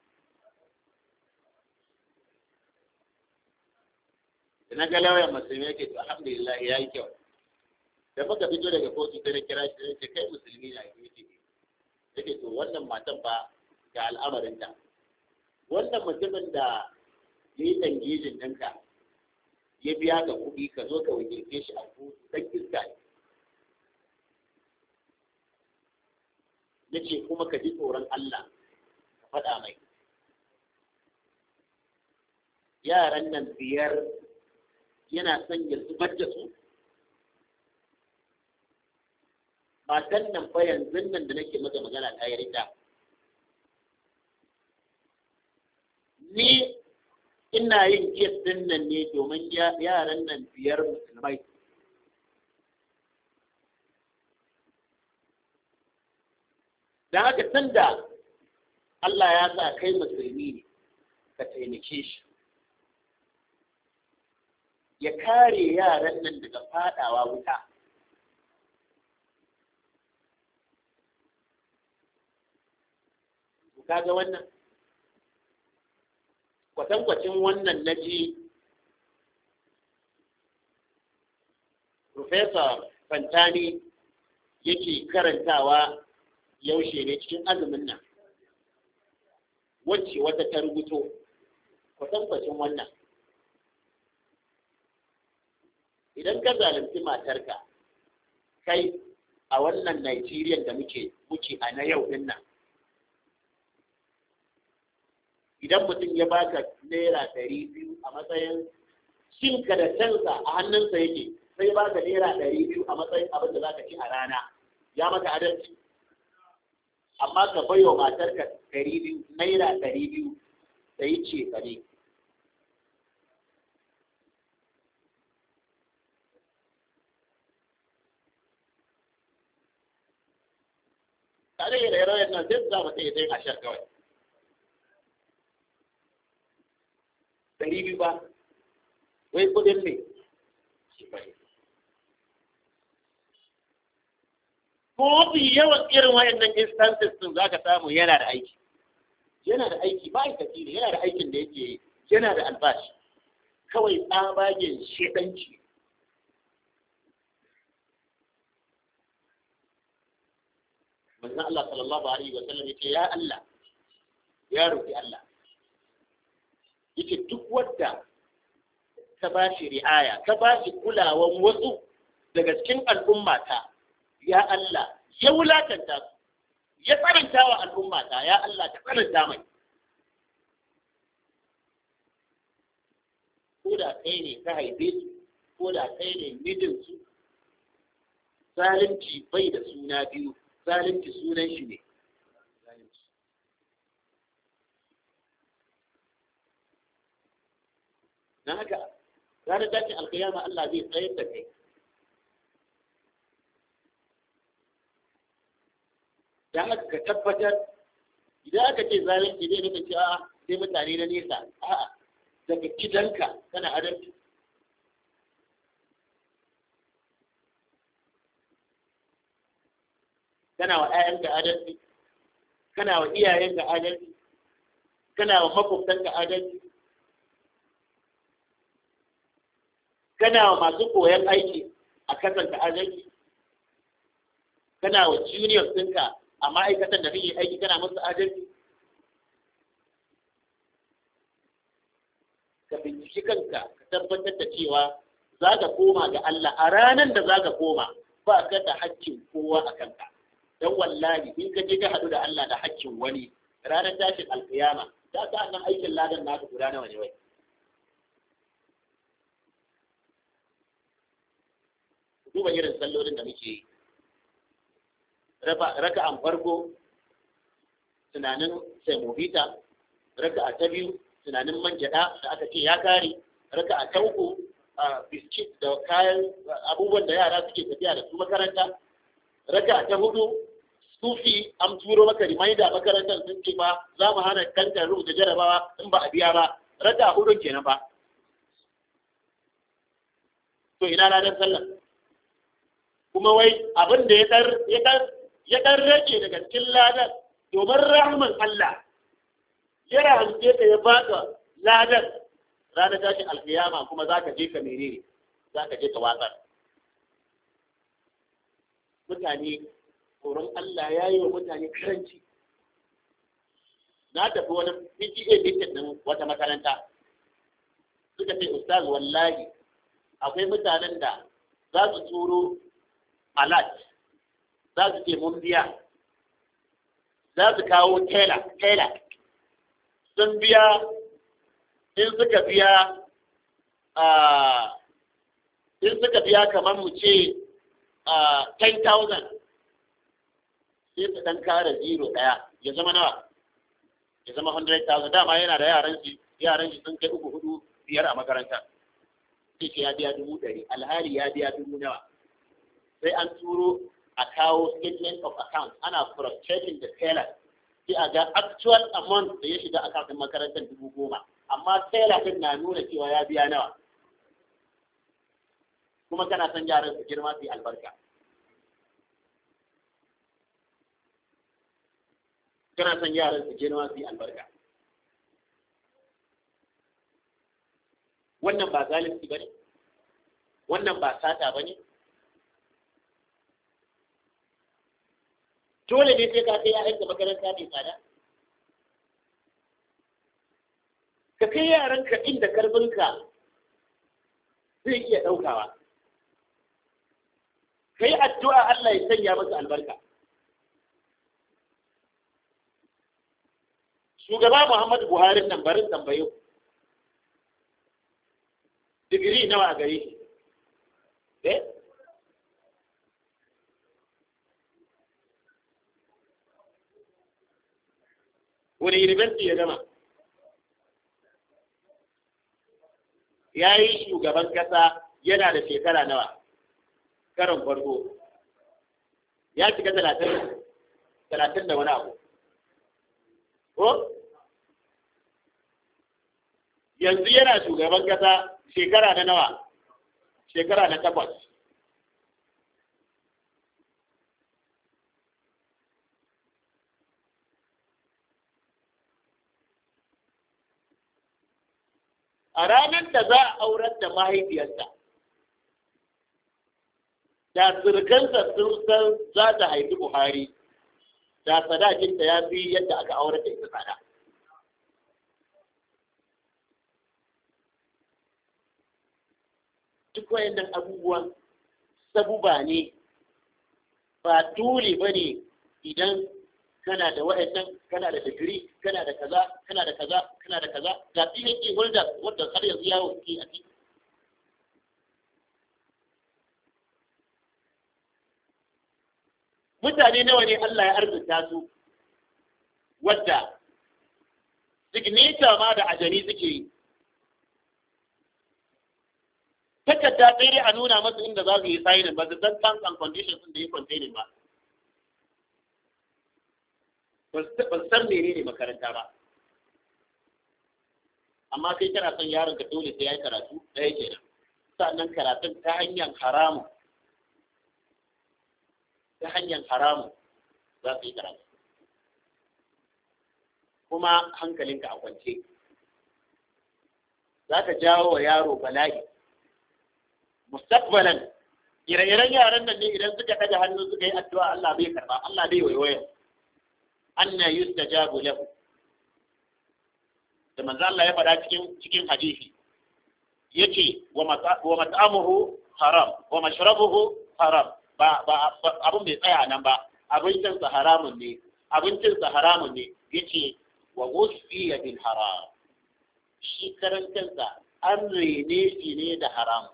da na ga lauyan musulmi yake to alhamdulillah ya yi kyau da muka fito daga kotu sai na kira shi sai ce kai musulmi na yi yake yake to wannan matan ba ga al'amarinta wannan mutumin da ya yi tangijin ɗinka ya biya ka kuɗi ka zo ka wakilce shi a kotu dan iska ne na ce kuma ka ji tsoron Allah ka faɗa mai yaran nan biyar yana son ya zubar da su matan nan fa yanzu nan da nake maka magana ta yi rita ni ina yin kes din nan ne domin yaran nan biyar musulmai da haka tunda Allah ya sa kai musulmi ne ka taimake shi ya kare yaran nan daga fadawa wuta kaga wannan kwatankwacin wannan na ji Profesa Fantani yake karantawa yaushe ne cikin azumin nan wacce wata ta rubuto kwatankwacin wannan idan ka zalunci matarka kai a wannan Najeriya da muke muke a na yau din nan idan mutum ya baka naira ɗari biyu a matsayin cinka da cansa a hannunsa yake sai baka naira ɗari biyu a matsayin abin da zaka ci a rana ya maka adalci amma ka bai wa matarka ɗari biyu naira ɗari biyu da yi ce ka ne tare da rayuwar nan sai za mu sai sai a shar kawai ɗari biyu ba wai kudin ne ko mafi yawan irin wayannan instances din za ka samu yana da aiki yana da aiki ba aikaci ne yana da aikin da yake yi yana da albashi kawai tsabagen shedanci manzon Allah sallallahu alaihi wa sallam yace ya Allah ya roki Allah yace duk wanda ka ba shi ri'aya ka ba shi kulawan wasu daga cikin al'ummata ya Allah ya wulakanta su ya tsananta wa al'ummata ya Allah ka tsananta mai ko da kai ne ka haife su ko da kai ne mijinsu zalunci bai da suna biyu zalunci sunan shi ne na haka ranar tashin alkiyama Allah zai tsayar da kai da haka ka tabbatar idan aka ce zalunci zai nufin cewa sai mutane na nesa a'a daga gidanka kana adalci kana wa ‘ya'yanka adalci kana wa iyayenka adalci kana wa makwabtanka adalci kana wa masu koyon aiki a kasanta adalci kana wa juniors ɗinka a ma'aikatan da kake aiki kana musu adalci ka binciki kanka ka tabbatar da cewa za ka koma ga Allah a ranar da za ka koma ba ka da hakkin kowa a kanka don wallahi in ka je ka haɗu da Allah da hakkin wani ranar tashin alkiyama za ka nan aikin ladan naka guda nawa ne wai duba irin sallolin da muke yi raka'an farko tunanin semovita raka'a ta biyu tunanin manjada da aka ce ya kare raka'a ta uku biskit da kayan abubuwan da yara suke tafiya da su makaranta raka'a ta hudu sufi an turo maka reminder makarantar sun ce ba za mu hana kankan rubuta jarabawa in ba a biya ba raka'a hudun kenan ba to ina ranar sallah kuma wai abin da ya dar ya dar ya dan rage daga cikin ladan domin rahman Allah ya rahamce ka ya baka ladan ranar tashin alkiyama kuma za ka je ka menene za ka je ka watsar mutane tsoron Allah ya yi wa mutane karanci na tafi wani PTA meeting din wata makaranta suka ce ustaz wallahi akwai mutanen da za su turo alat za su ce mun biya za su kawo tela tela sun biya in suka biya in suka biya kamar mu ce 10,000 sai su dan kara zero daya ya zama nawa ya zama 100,000 dama yana da yaran shi yaran shi sun kai uku hudu biyar a makaranta sai ya biya dubu ɗari alhali ya biya dubu nawa sai an turo a kawo statement of account ana cross-checking da teller sai a ga actual amount da ya shiga account din makarantar dubu goma amma teller din na nuna cewa ya biya nawa kuma kana son yaran su girma su yi albarka kana son yaran su girma su yi albarka wannan ba zalunci ba ne wannan ba sata ba ne dole ne sai ka kai yaran ka makaranta mai tsada ka kai yaranka inda karfinka zai iya ɗaukawa ka yi addu'a Allah ya sanya masa albarka shugaba Muhammadu Buhari nan barin tambayo digiri nawa a gare shi eh wani university ya gama ya yi shugaban kasa yana da shekara nawa karon farko ya shiga talatin talatin da wani abu ko yanzu yana shugaban kasa shekara na nawa shekara na takwas a ranar da za a aurar da mahaifiyarsa da surkansa sun san za ta haifi buhari da sadakinta ya fi yadda aka aurar da ita tsada duk wayannan abubuwan sabuba ne ba dole ba ne idan kana da wa'annan kana da digiri kana da kaza kana da kaza kana da kaza ga PhD holder wanda har yanzu yawo suke a ciki mutane nawa ne Allah ya arzuta su wadda signature ma da ajani suke yi takarda sai dai a nuna masu inda za su yi signing ba su san terms and conditions da ya containing ba ba su san mene ne makaranta ba amma kai kana son yaron ka dole sai ya yi karatu ɗaya kenan sannan karatun ta hanyar haramu ta hanyar haramu za su yi karatu kuma hankalinka a kwance za ka jawo wa yaro bala'i mustaqbalan ire-iren yaran nan ne idan suka ɗaga hannu suka yi addu'a Allah bai karba Allah bai waiwaya anna yustajabu lahu da manzo Allah ya faɗa cikin cikin hadisi yace wa mat'amuhu haram wa mashrabuhu haram ba ba abun bai tsaya nan ba abincin sa haramun ne abincin sa haramun ne yace wa wusfiya bil haram shi karan kansa an rene shi ne da haram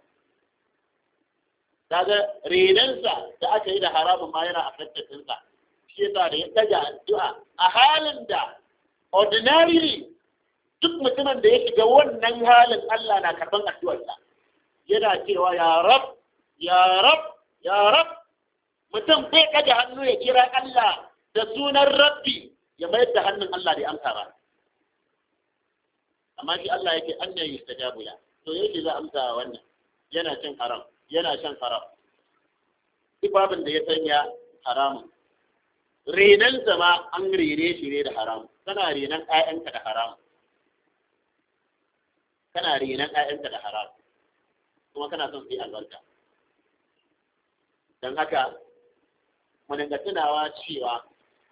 kaga renansa da aka yi da haramun ma yana affected sa shi yasa da ya daga addu'a a halin da ordinarily duk mutumin da ya shiga wannan halin Allah na karban addu'arsa yana cewa ya rab ya rab ya rab mutum bai kaga hannu ya kira Allah da sunan rabbi ya mayar da hannun Allah da amsa ba amma shi Allah yake annan yustajabu la to yake za amsa wannan yana cin haram yana shan haram duk babin da ya sanya haramun renan zama an rene shi ne da haram kana renan ƴaƴanka da haram kana renan ƴaƴanka da haram kuma kana son su yi albarka don haka mu dinga tunawa cewa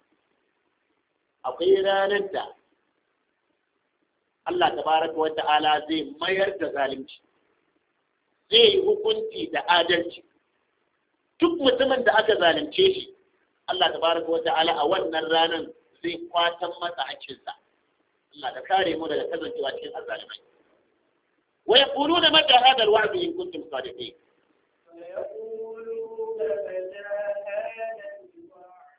akwai ranar da Allah tabaraka wa ta'ala zai mayar da zalunci zai yi hukunci da adalci duk mutumin da aka zalunce shi Allah tabaraka wa ta'ala a wannan ranar zai kwatan masa hakkinsa Allah ka kare mu daga kasancewa cikin azzalimai wa yaquluna mata hada alwa'd in kuntum sadiqin فيقولون متى هذا الوعد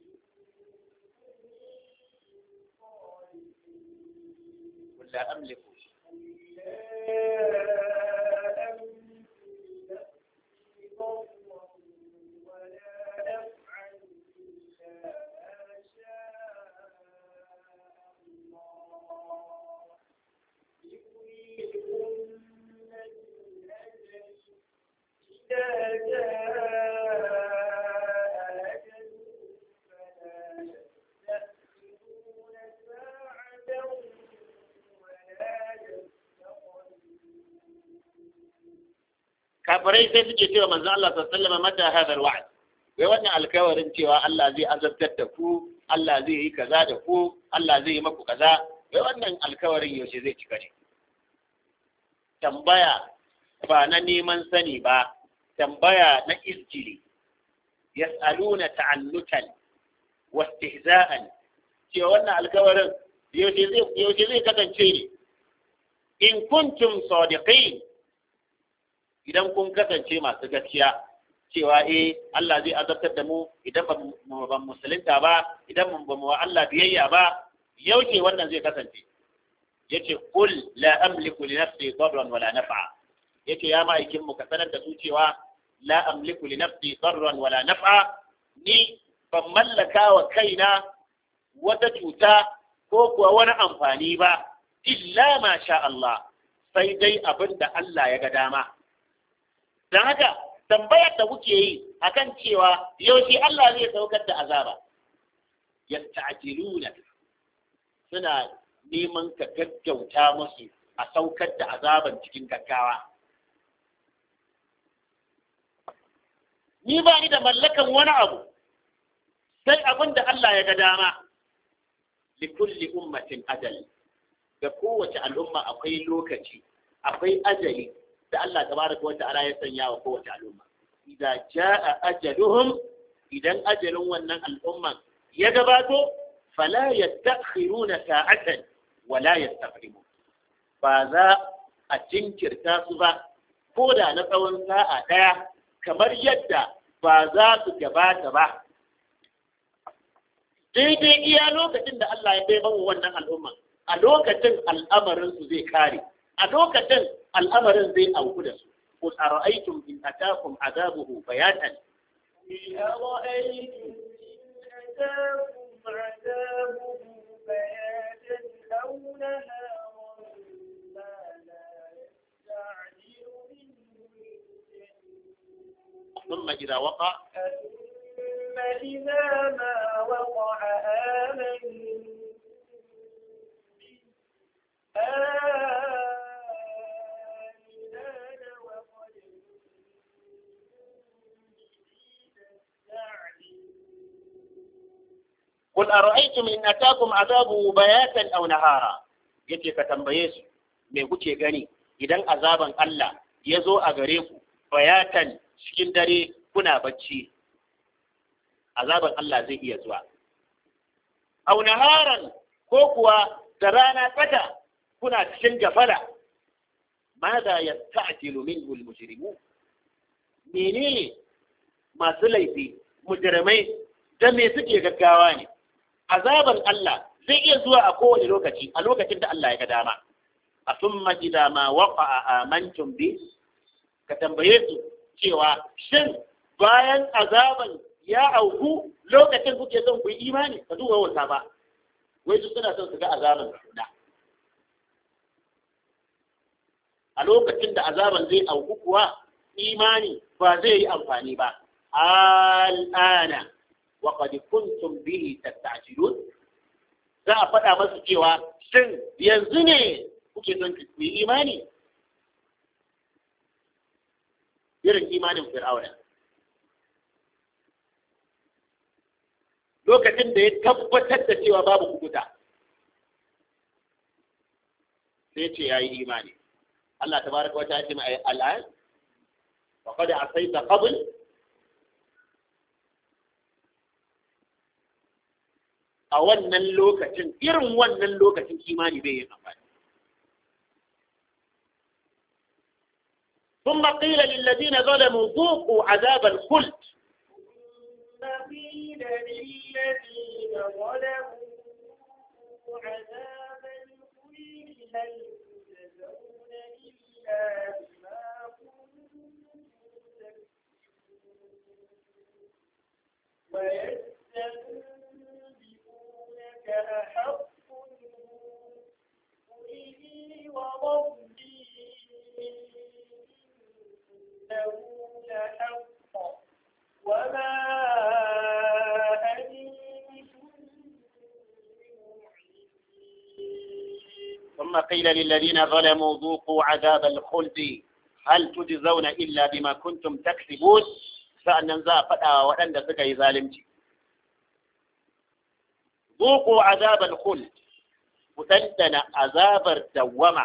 قل لا املك kafirai sai suke cewa manzo Allah sallallahu alaihi wasallam mata hadha alwa'd wai wannan alkawarin cewa Allah zai azabtar da ku Allah zai yi kaza da ku Allah zai yi maku kaza wai wannan alkawarin yaushe zai cika ne tambaya ba na neman sani ba tambaya na iskili yas'aluna ta'annutan wa istihza'an cewa wannan alkawarin yaushe zai yaushe zai kasance ne in kuntum sadiqin idan kun kasance masu gaskiya cewa eh Allah zai azabtar da mu idan ba mu ban musulunta ba idan ba mu wa Allah biyayya ba yaushe wannan zai kasance yace qul la amliku li nafsi darran wala naf'a yace ya ma'aikin mu ka sanar da su cewa la amliku li nafsi darran wala naf'a ni ban mallaka wa kaina wata cuta ko kuwa wani amfani ba illa ma sha Allah sai dai abin da Allah ya ga dama don haka tambayar da kuke yi akan cewa yaushe Allah zai saukar da azaba yasta'jiluna suna neman ka gaggauta musu a saukar da azaban cikin gaggawa ni ba ni da mallakan wani abu sai abin da Allah ya ga dama likulli ummatin ajal ga kowace al'umma akwai lokaci akwai ajali da Allah tabaraka wa ta'ala ya sanya wa kowace al'umma idan jaa ajaluhum idan ajalin wannan al'umman ya gabato fala yastakhiruna sa'atan wala yastaqdimun ba za a jinkirta su ba ko da na tsawon sa'a ɗaya kamar yadda ba za su gabata ba daidai iya lokacin da Allah ya bai bawa wannan al'umma a lokacin al'amarin su zai kare a lokacin al'amarin zai auku da su قل أرأيتم إن أتاكم عذابه بياتا قل أرأيتم إن أتاكم عذابه بياتا أو نهارا ماذا يستعجل منه المجرمون ثم إذا وقع ثم إذا ما وقع آمنوا به آمنان وقد قل أرأيتم إن أتاكم عذابه بياتا أو نهارا yace ka tambaye su me kuke gani idan azaban Allah ya zo a gare ku bayatan cikin dare kuna bacci azaban Allah zai iya zuwa au naharan ko kuwa da rana tsaka kuna cikin gafala ماذا يستعجل منه المجرمون menene masu laifi mujrimai da me suke gaggawa ne azaban Allah zai iya zuwa a kowane lokaci a lokacin da Allah ya ga dama a summa idza ma waqa'a amantum bi ka tambaye su cewa shin bayan azaban ya auku lokacin kuke son ku yi imani ka duba wata ba wai su suna son su ga azaban da a lokacin da azaban zai auku kuwa imani ba zai yi amfani ba al'ana wa qad kuntum bihi tasta'jilun za a faɗa masu cewa shin yanzu ne kuke son ku yi imani irin imanin fir'auna lokacin da ya tabbatar da cewa babu kukuta sai ce ya yi imani Allah tabaraka wa ta'ala ce mai al'an wa qad asaita qabl a wannan lokacin irin wannan lokacin imani bai yin amfani ثم قيل للذين ظلموا ذوقوا عذاب الخلد ثم قيل للذين ظلموا عذاب الخلد هل تجزون إلا بما كنتم تكسبون ويستنبئونك أحق قل لي وربي إنه لحق وما أنتم بمعجزين ثم قيل للذين ظلموا ذوقوا عذاب الخلد hal tujzauna illa bima kuntum taksibun sa'annan za a faɗa wa waɗanda suka yi zalunci zuqu azabal khuld ku dandana azabar dawwama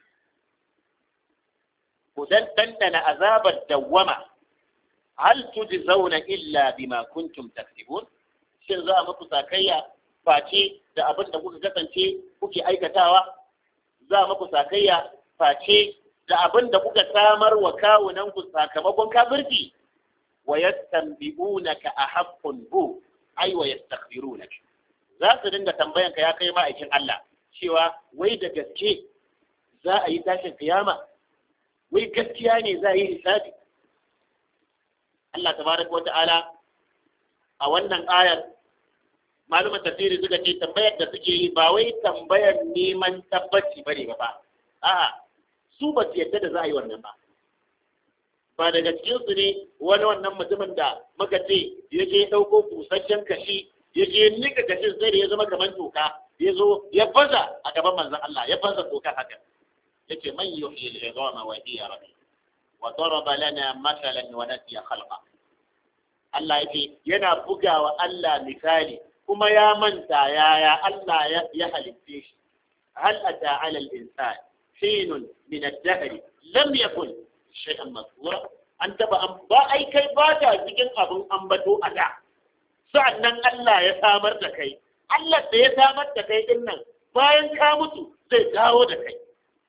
ku dandana azabar dawwama hal tujzauna illa bima kuntum taksibun shin za a muku sakayya face da abin da kuka kasance kuke aikatawa za a muku sakayya face da abin da kuka samar wa kawunan ku sakamakon kafirci wa yastanbi'unaka ahaqqun hu ay wa yastaghfirunaka za su dinga tambayan ka ya kai ma'aikin Allah cewa wai da gaske za a yi tashin kiyama wai gaskiya ne za a yi hisabi Allah tabaraka wa ta'ala a wannan ayar malumin tafsiri suka ce tambayar da suke yi ba wai tambayar neman tabbaci bane ba ba a'a su ba su yadda da za a yi wannan ba ba daga cikin su ne wani wannan mutumin da muka ce ya je ɗauko busasshen kashi ya je nika kashin sai da ya zama kamar toka ya zo ya baza a gaban manzon Allah ya baza toka haka yace man yuhyi al-idama wa hiya rabbi wa daraba lana mathalan wa nasiya khalqa Allah yake yana bugawa Allah misali kuma ya manta yaya Allah ya halitte shi hal ata ala al-insan hinun min ad-dahr lam yakun shay'an mazkura an taba an ba ai kai ba ta cikin abun ambato a da sa'annan Allah ya samar da kai Allah da ya samar da kai din nan bayan ka mutu zai dawo da kai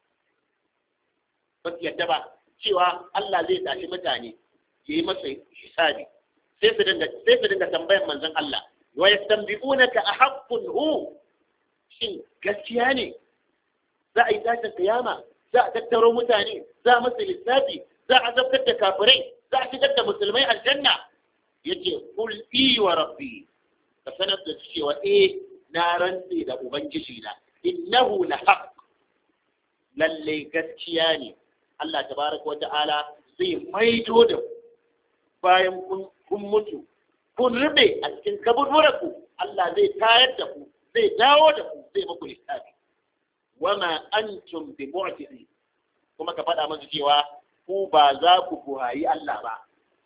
ba su yadda ba cewa Allah zai tashi mutane ya yi masa hisabi sai su dinga sai su dinga tambayan manzon Allah wa yastanbi'unaka ahaqqun hu shin gaskiya ne za a yi tashin kiyama za a tattaro mutane za a masa lissafi za a zabtar da kafirai za a shigar da musulmai aljanna yace kul i wa rabbi ka sanar da cewa eh na rantse da ubangiji na innahu la haqq lalle gaskiya ne Allah tabaraka wa ta'ala zai maido da ku bayan kun mutu kun rube a cikin kaburburanku Allah zai tayar da ku zai dawo da ku zai muku lissafi wama antum bi mu'tizi kuma ka faɗa musu cewa ku ba za ku buhayi Allah ba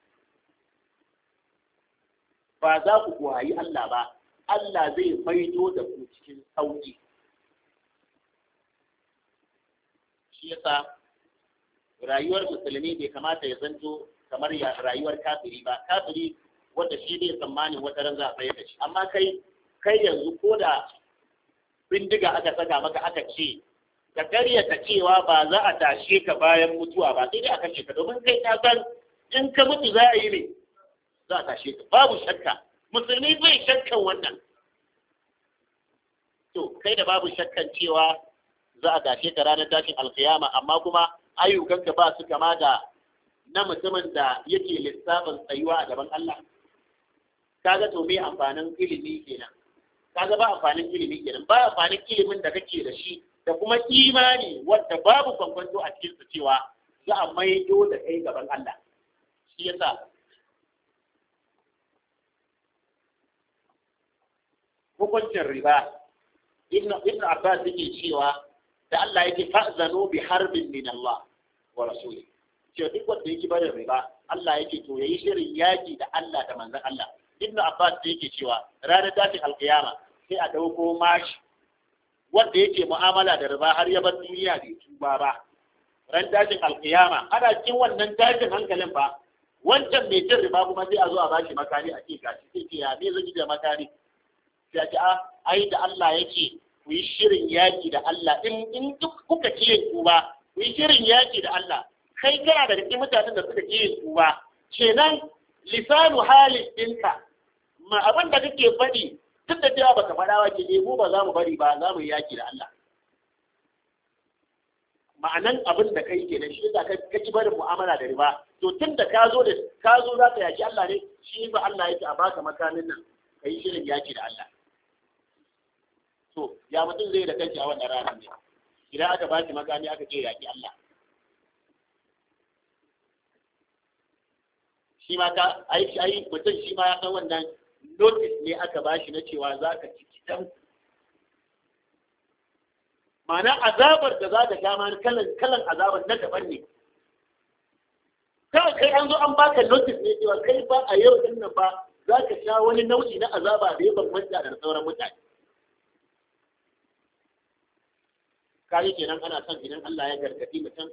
ba za ku buhayi Allah ba Allah zai maido da ku cikin sauki shi yasa rayuwar musulmi bai kamata ya zanto kamar rayuwar kafiri ba kafiri wanda shi bai tsammanin wata ran za a tsaye da shi amma kai kai yanzu ko da bindiga aka saka maka aka ce ka karyata cewa ba za a tashe ka bayan mutuwa ba sai dai a kashe ka domin kai ka san in ka mutu za a yi ne za a tashe ka babu shakka musulmi bai shakkan wannan to kai da babu shakkan cewa za a tashe ka ranar tashin alkiyama amma kuma ayyukanka ba su kama da na mutumin da yake lissafin tsayuwa a gaban Allah kaga to me amfanin ilimi kenan kaga ba amfanin ilimi kenan ba amfanin ilimin da kake da shi da kuma imani wanda babu kwankwanto a cikin su cewa za a maido da kai gaban Allah shi yasa hukuncin riba ibn ibn Abbas yake cewa da Allah yake fa'zanu bi harbin min Allah wa rasuli cewa duk wanda yake barin riba Allah yake to yayi shirin yaki da Allah da manzon Allah ibn Abbas yake cewa ranar tashin alkiyama sai a dauko mashi wanda yake mu'amala da riba har ya bar duniya bai tuba ba ran tashin alkiyama ana cikin wannan tashin hankalin ba wancan mai cin riba kuma sai a zo a bashi makani a ce gashi sai ce ya me zan yi da makani sai a ce a ai da Allah yake ku yi shirin yaki da Allah in in duk kuka ce ku ba ku yi shirin yaki da Allah kai kana da cikin mutanen da suka ce ku ba kenan lisanu halin ɗinka ma abin da kake faɗi duk da cewa baka faɗa wa ke mu ba za mu bari ba za mu yi yaki da Allah ma'anan abin da kai kenan shi yasa ka ka ki barin mu'amala da riba to tun da ka zo da ka zo za ka yaki Allah ne shi ba Allah yake a baka makamin nan kai shirin yaki da Allah to ya mutum zai da kanki a wannan ranar ne idan aka ba shi makami aka ce yaki Allah shi ma ka ai ai mutum shi ma ya san wannan notice ne aka ba shi na cewa za ka ci kitan ma'ana azabar da za ka sha ma kalan kalan azabar na daban ne kawai kai an zo an baka notice ne cewa kai ba a yau din nan ba za ka sha wani nau'i na azaba da ya bambanta da sauran mutane kayi kenan ana son idan Allah ya gargadi mutum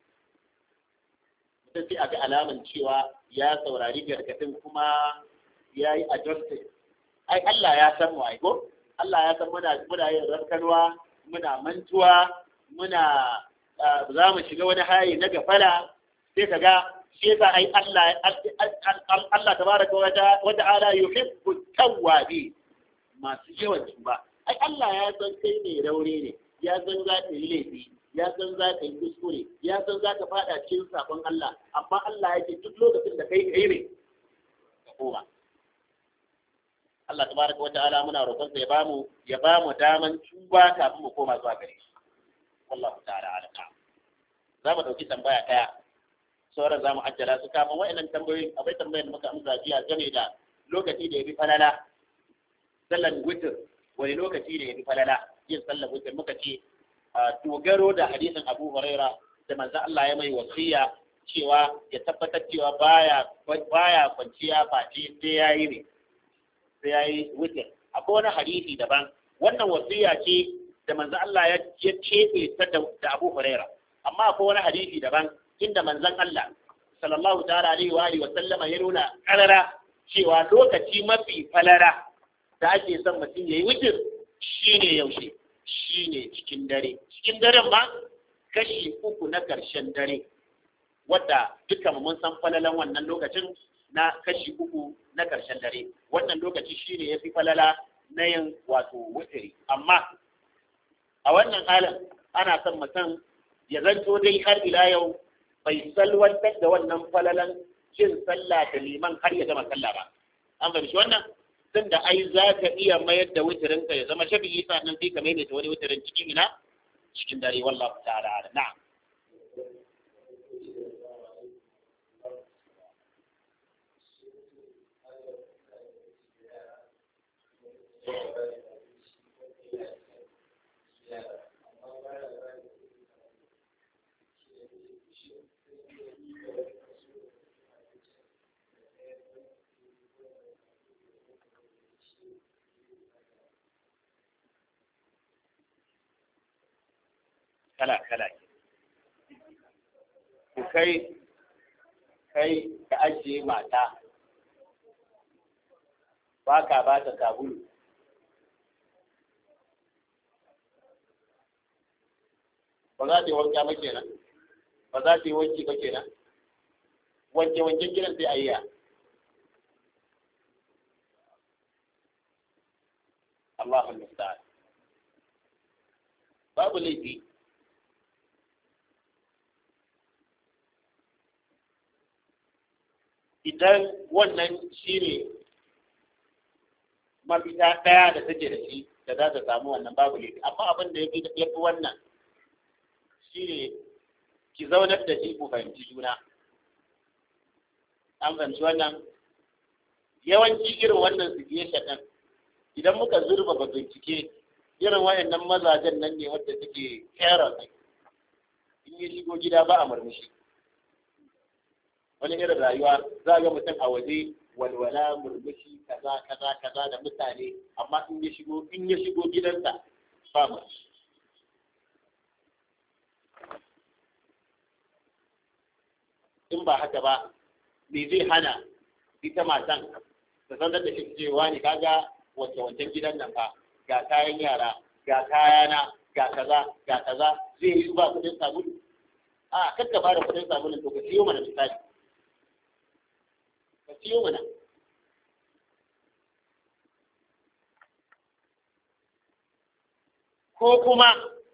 mutum sai a ga alaman cewa ya saurari gargadin kuma ya yi adjusted ai Allah ya san mu aiko Allah ya san muna muna yin rankanwa muna mantuwa muna za mu shiga wani hayi na gafala sai ka ga shi yasa ai Allah Allah tabaraka wa ta'ala yuhibbu tawwabi masu yawan tuba ai Allah ya san kai ne raure ne ya san za ka yi laifi ya san za ka yi kuskure ya san za ka fada cikin sabon Allah amma Allah yake duk lokacin da kai kai ne ka koma Allah tabaraka wata'ala muna roƙon sa ya bamu ya bamu daman tuba kafin mu koma zuwa gare shi wallahu ta'ala alaka za mu dauki tambaya daya sauran za mu ajjala su kafin wa'annan tambayoyin akwai tambayar da muka amsa jiya game da lokaci da ya fi falala sallan witr wani lokaci da ya fi falala yin sallar witr muka ce dogaro da hadisin Abu Huraira da manzo Allah ya mai wasiya cewa ya tabbatar cewa baya baya kwanciya face sai yayi ne sai yayi witr akwai wani hadisi daban wannan wasiya ce da manzo Allah ya cebe ta da Abu Huraira amma akwai wani hadisi daban inda manzon Allah sallallahu ta'ala alaihi wa alihi wa sallama ya nuna karara cewa lokaci mafi falara da ake son mutum yayi witr shine yaushe shi ne cikin dare cikin daren ma kashi uku na ƙarshen dare wadda duka mun san falalan wannan lokacin na kashi uku na ƙarshen dare wannan lokaci shi ne ya fi falala na yin wato wutiri amma a wannan halin ana son mutum ya zanto dai har ila yau bai salwantar da wannan falalan yin sallah da liman har ya gama sallah ba an fahimci wannan tun da ai za ka iya mayar da wutirinka ya zama shafi'i sannan sai ka maimaita wani wutirin cikin ina cikin dare wallahu ta'ala na'am kala-kala ku kai kai ka ajiye mata ba ka ba ta sabulu ba za ta yi wanka ba kenan ba za ta yi wanki ba kenan wanke-wanken gidan sai a yi ya Allahul Musta'an babu laifi idan wannan shi ne mafita ɗaya da take da shi da za ta samu wannan babu laifi amma abin da ya fi wannan shi ne ki zaunar da shi ku fahimci juna an fahimci wannan yawanci irin wannan situation ɗin idan muka zurba ba bincike irin wayannan mazajen nan ne wadda suke kera in ya shigo gida ba a murmushi wani irin rayuwa za ga mutum a waje walwala murmushi kaza kaza kaza da mutane amma in ya shigo in ya shigo gidansa ba mu in ba haka ba me zai hana ita matan ta san da shi cewa ne kaga wace wancan gidan nan fa ga kayan yara ga kayana ga kaza ga kaza zai yi ba kudin sabulu a kakka ba da kudin sabulun to ka siyo mana misali ka siyo mana ko kuma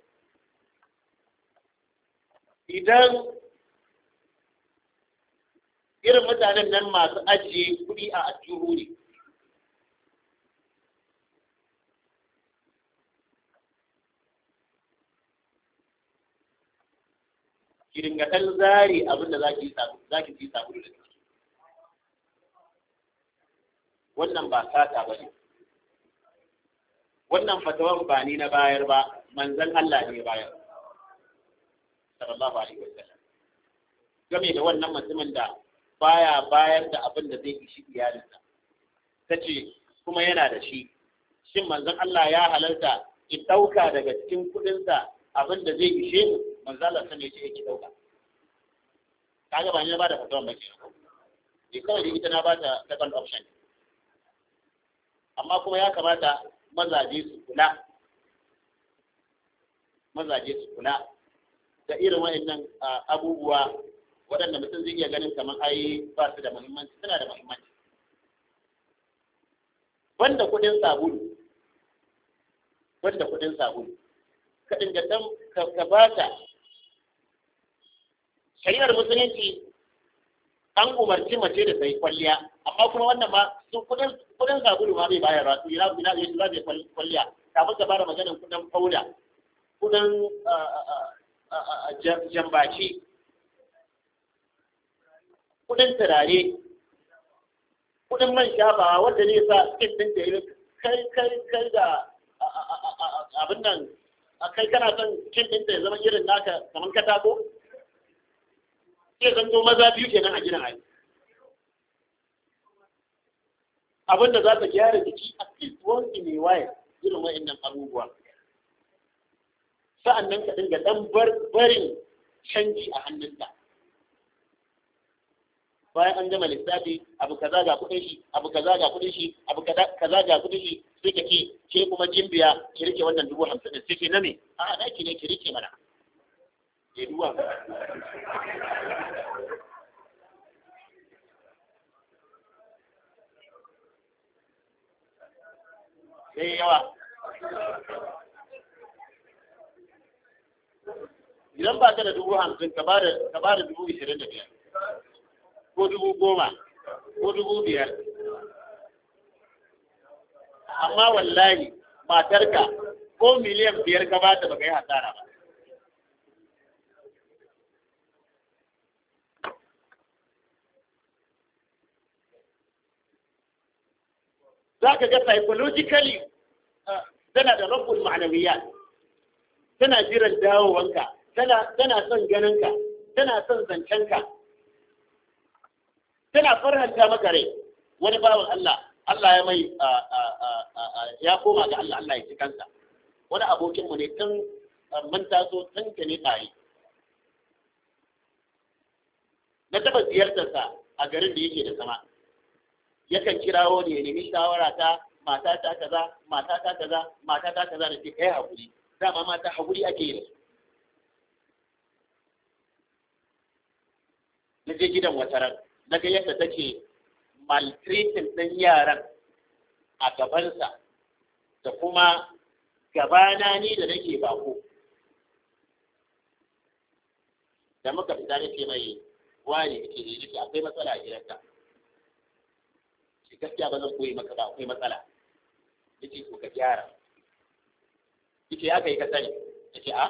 idan irin mutanen nan masu ajiye kuɗi a ajiyu ne ki dinga ɗan zare abin da za ki yi sabulu da ciki wannan ba sata ba ne wannan fatawan ba ni na bayar ba manzon Allah ne bayar sallallahu alaihi wasallam game da wannan mutumin da baya bayar da abin da zai ishi iyalinsa ta ce kuma yana da shi shin manzon Allah ya halarta ki ɗauka daga cikin kuɗinsa abin da zai ishe mu manzon Allah sun ce ki ɗauka kaga ba ni na bada fatawa ba ke ne kawai da ita na bata second option amma kuma ya kamata mazaje su kula mazaje su kula da irin waɗannan abubuwa waɗanda mutum zai iya ganin kamar ai ba su da muhimmanci suna da muhimmanci banda kuɗin sabulu banda kuɗin sabulu ka dinga dan ka bata shari'ar musulunci an umarci mace da sai kwalliya amma kuma wannan ma su kuɗin kuɗin sabulu ma bai bayarwa su ina ina ina za zai kwalliya kafin ka fara maganar kuɗin fauda kuɗin jambaci kudin turare kudin man shafawa wanda ne sa skin din da yi kai kai kai da abin nan kai kana son skin din da ya zama irin naka kamar katako sai zan zo maza biyu kenan a gidan ai abin da za ta gyara jiki a least once in a while irin wa'annan abubuwa sa'annan ka dinga dan barin canji a hannunta bayan an gama lissafi abu kaza ga kudin shi abu kaza ga kudin shi abu kaza ga kudin shi sai ka ce ke kuma jimbiya ki rike wannan dubu hamsin din sai ke na me a na ki ne ki rike mana ke duwa sai yawa idan ba ka da dubu hamsin ka ba da dubu ishirin da biyar ko dubu goma ko dubu biyar amma wallahi matarka ko miliyan biyar ka ba ta baka yi hasara ba za ka ga psychologically tana da rabbul ma'anawiyat tana jiran dawowanka tana son ganinka tana son zancenka tana farhanta maka rai wani bawan Allah Allah ya mai ya koma ga Allah Allah ya ci kansa wani abokinmu ne tun mun taso tun ka ne tare na taba ziyartarsa a garin da yake da sama yakan kirawo ne ya nemi shawara ta mata ta kaza mata ta kaza mata ta kaza da ke kai hakuri dama mata hakuri ake yi na je gidan wata ran na ga yadda take maltreating ɗin yaran a gabansa da kuma gabana ni da nake bako da muka fita nake mai wani ke ne nake akwai matsala a gidanka shi gaskiya ba zan koyi maka ba akwai matsala yace ko ka gyara yace ya kai ka sani yace a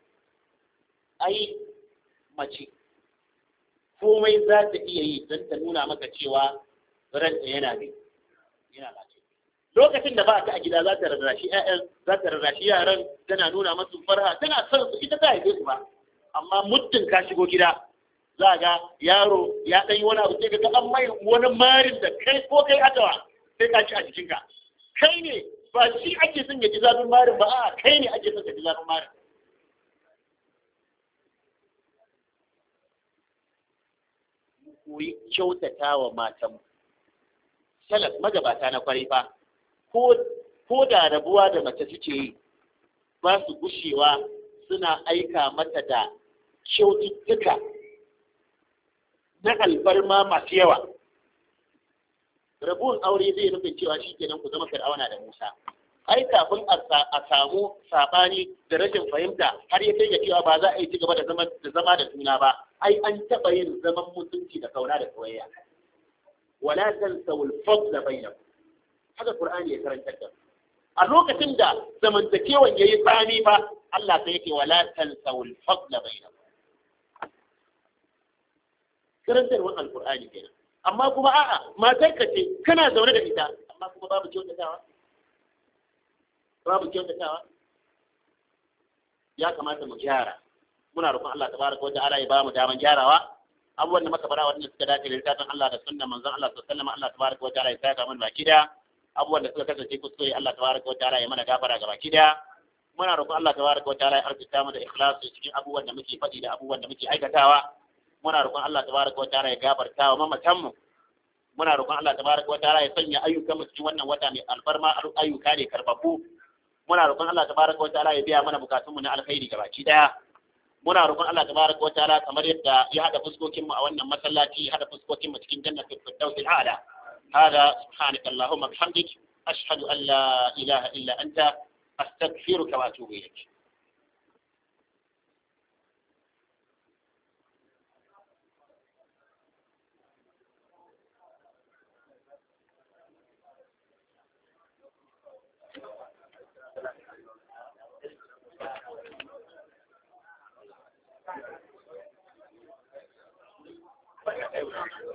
ai mace komai za ta iya yi don ta nuna maka cewa ranta yana ne yana lafiya lokacin da ba ta a gida za ta rarrashi ƴaƴan za ta rarrashi yaran tana nuna masu farha tana son su ita ta haife su ba amma muddin ka shigo gida za ga yaro ya ɗan yi wani abu sai ka ga an mai wani marin da kai ko kai adawa sai ka ci a jikinka kai ne ba shi ake son ya ji zafin marin ba a kai ne ake son ka ji zafin marin koyi kyautata wa matanmu. Salaf magabata na kwarai fa, ko da rabuwa da mace suke yi, ba su gushewa suna aika mata da kyaututtuka na alfarma masu yawa. Rabuwan aure zai nufin cewa shi kenan ku zama fir'auna da Musa. Ai kafin a samu saɓani da rashin fahimta har ya kai ga cewa ba za a yi ci gaba da zama da juna ba, ai an taɓa yin zaman mutunci da kauna da soyayya wala tansawul fadla bainakum haka qur'ani ya karanta da a lokacin da zamantakewan yayi tsami fa Allah sai yake wala tansawul fadla bainakum karantarwar alqur'ani kenan amma kuma a'a matar ka ce kana zaune da ita amma kuma babu kyautatawa babu kyautatawa ya kamata mu gyara muna roƙon Allah tabaraka wa ta'ala ya ba mu daman gyarawa abubuwan da muka fara wannan suka dace da littafin Allah da sunnan manzon Allah sallallahu alaihi wasallam Allah tabaraka wa ta'ala ya saka mana baki da abubuwan da suka kasance kuskure Allah tabaraka wa ta'ala ya mana gafara ga baki da muna roƙon Allah tabaraka wa ta'ala ya arzuta mu da ikhlasi cikin abubuwan da muke faɗi da abubuwan da muke aikatawa muna roƙon Allah tabaraka wa ta'ala ya gafarta wa mamatan mu muna roƙon Allah tabaraka wa ta'ala ya sanya ayyukan mu cikin wannan wata mai alfarma ayyuka ne karbabu muna roƙon Allah tabaraka wa ta'ala ya biya mana bukatun mu na alkhairi gabaki daya muna roƙon Allah tabaraka wa ta'ala kamar yadda ya hada fuskokin mu a wannan masallaci ya hada fuskokin mu cikin jannatul firdaus al'ala hada subhanaka allahumma bihamdik ashhadu an la ilaha illa anta astaghfiruka wa atubu ilayk Thank you.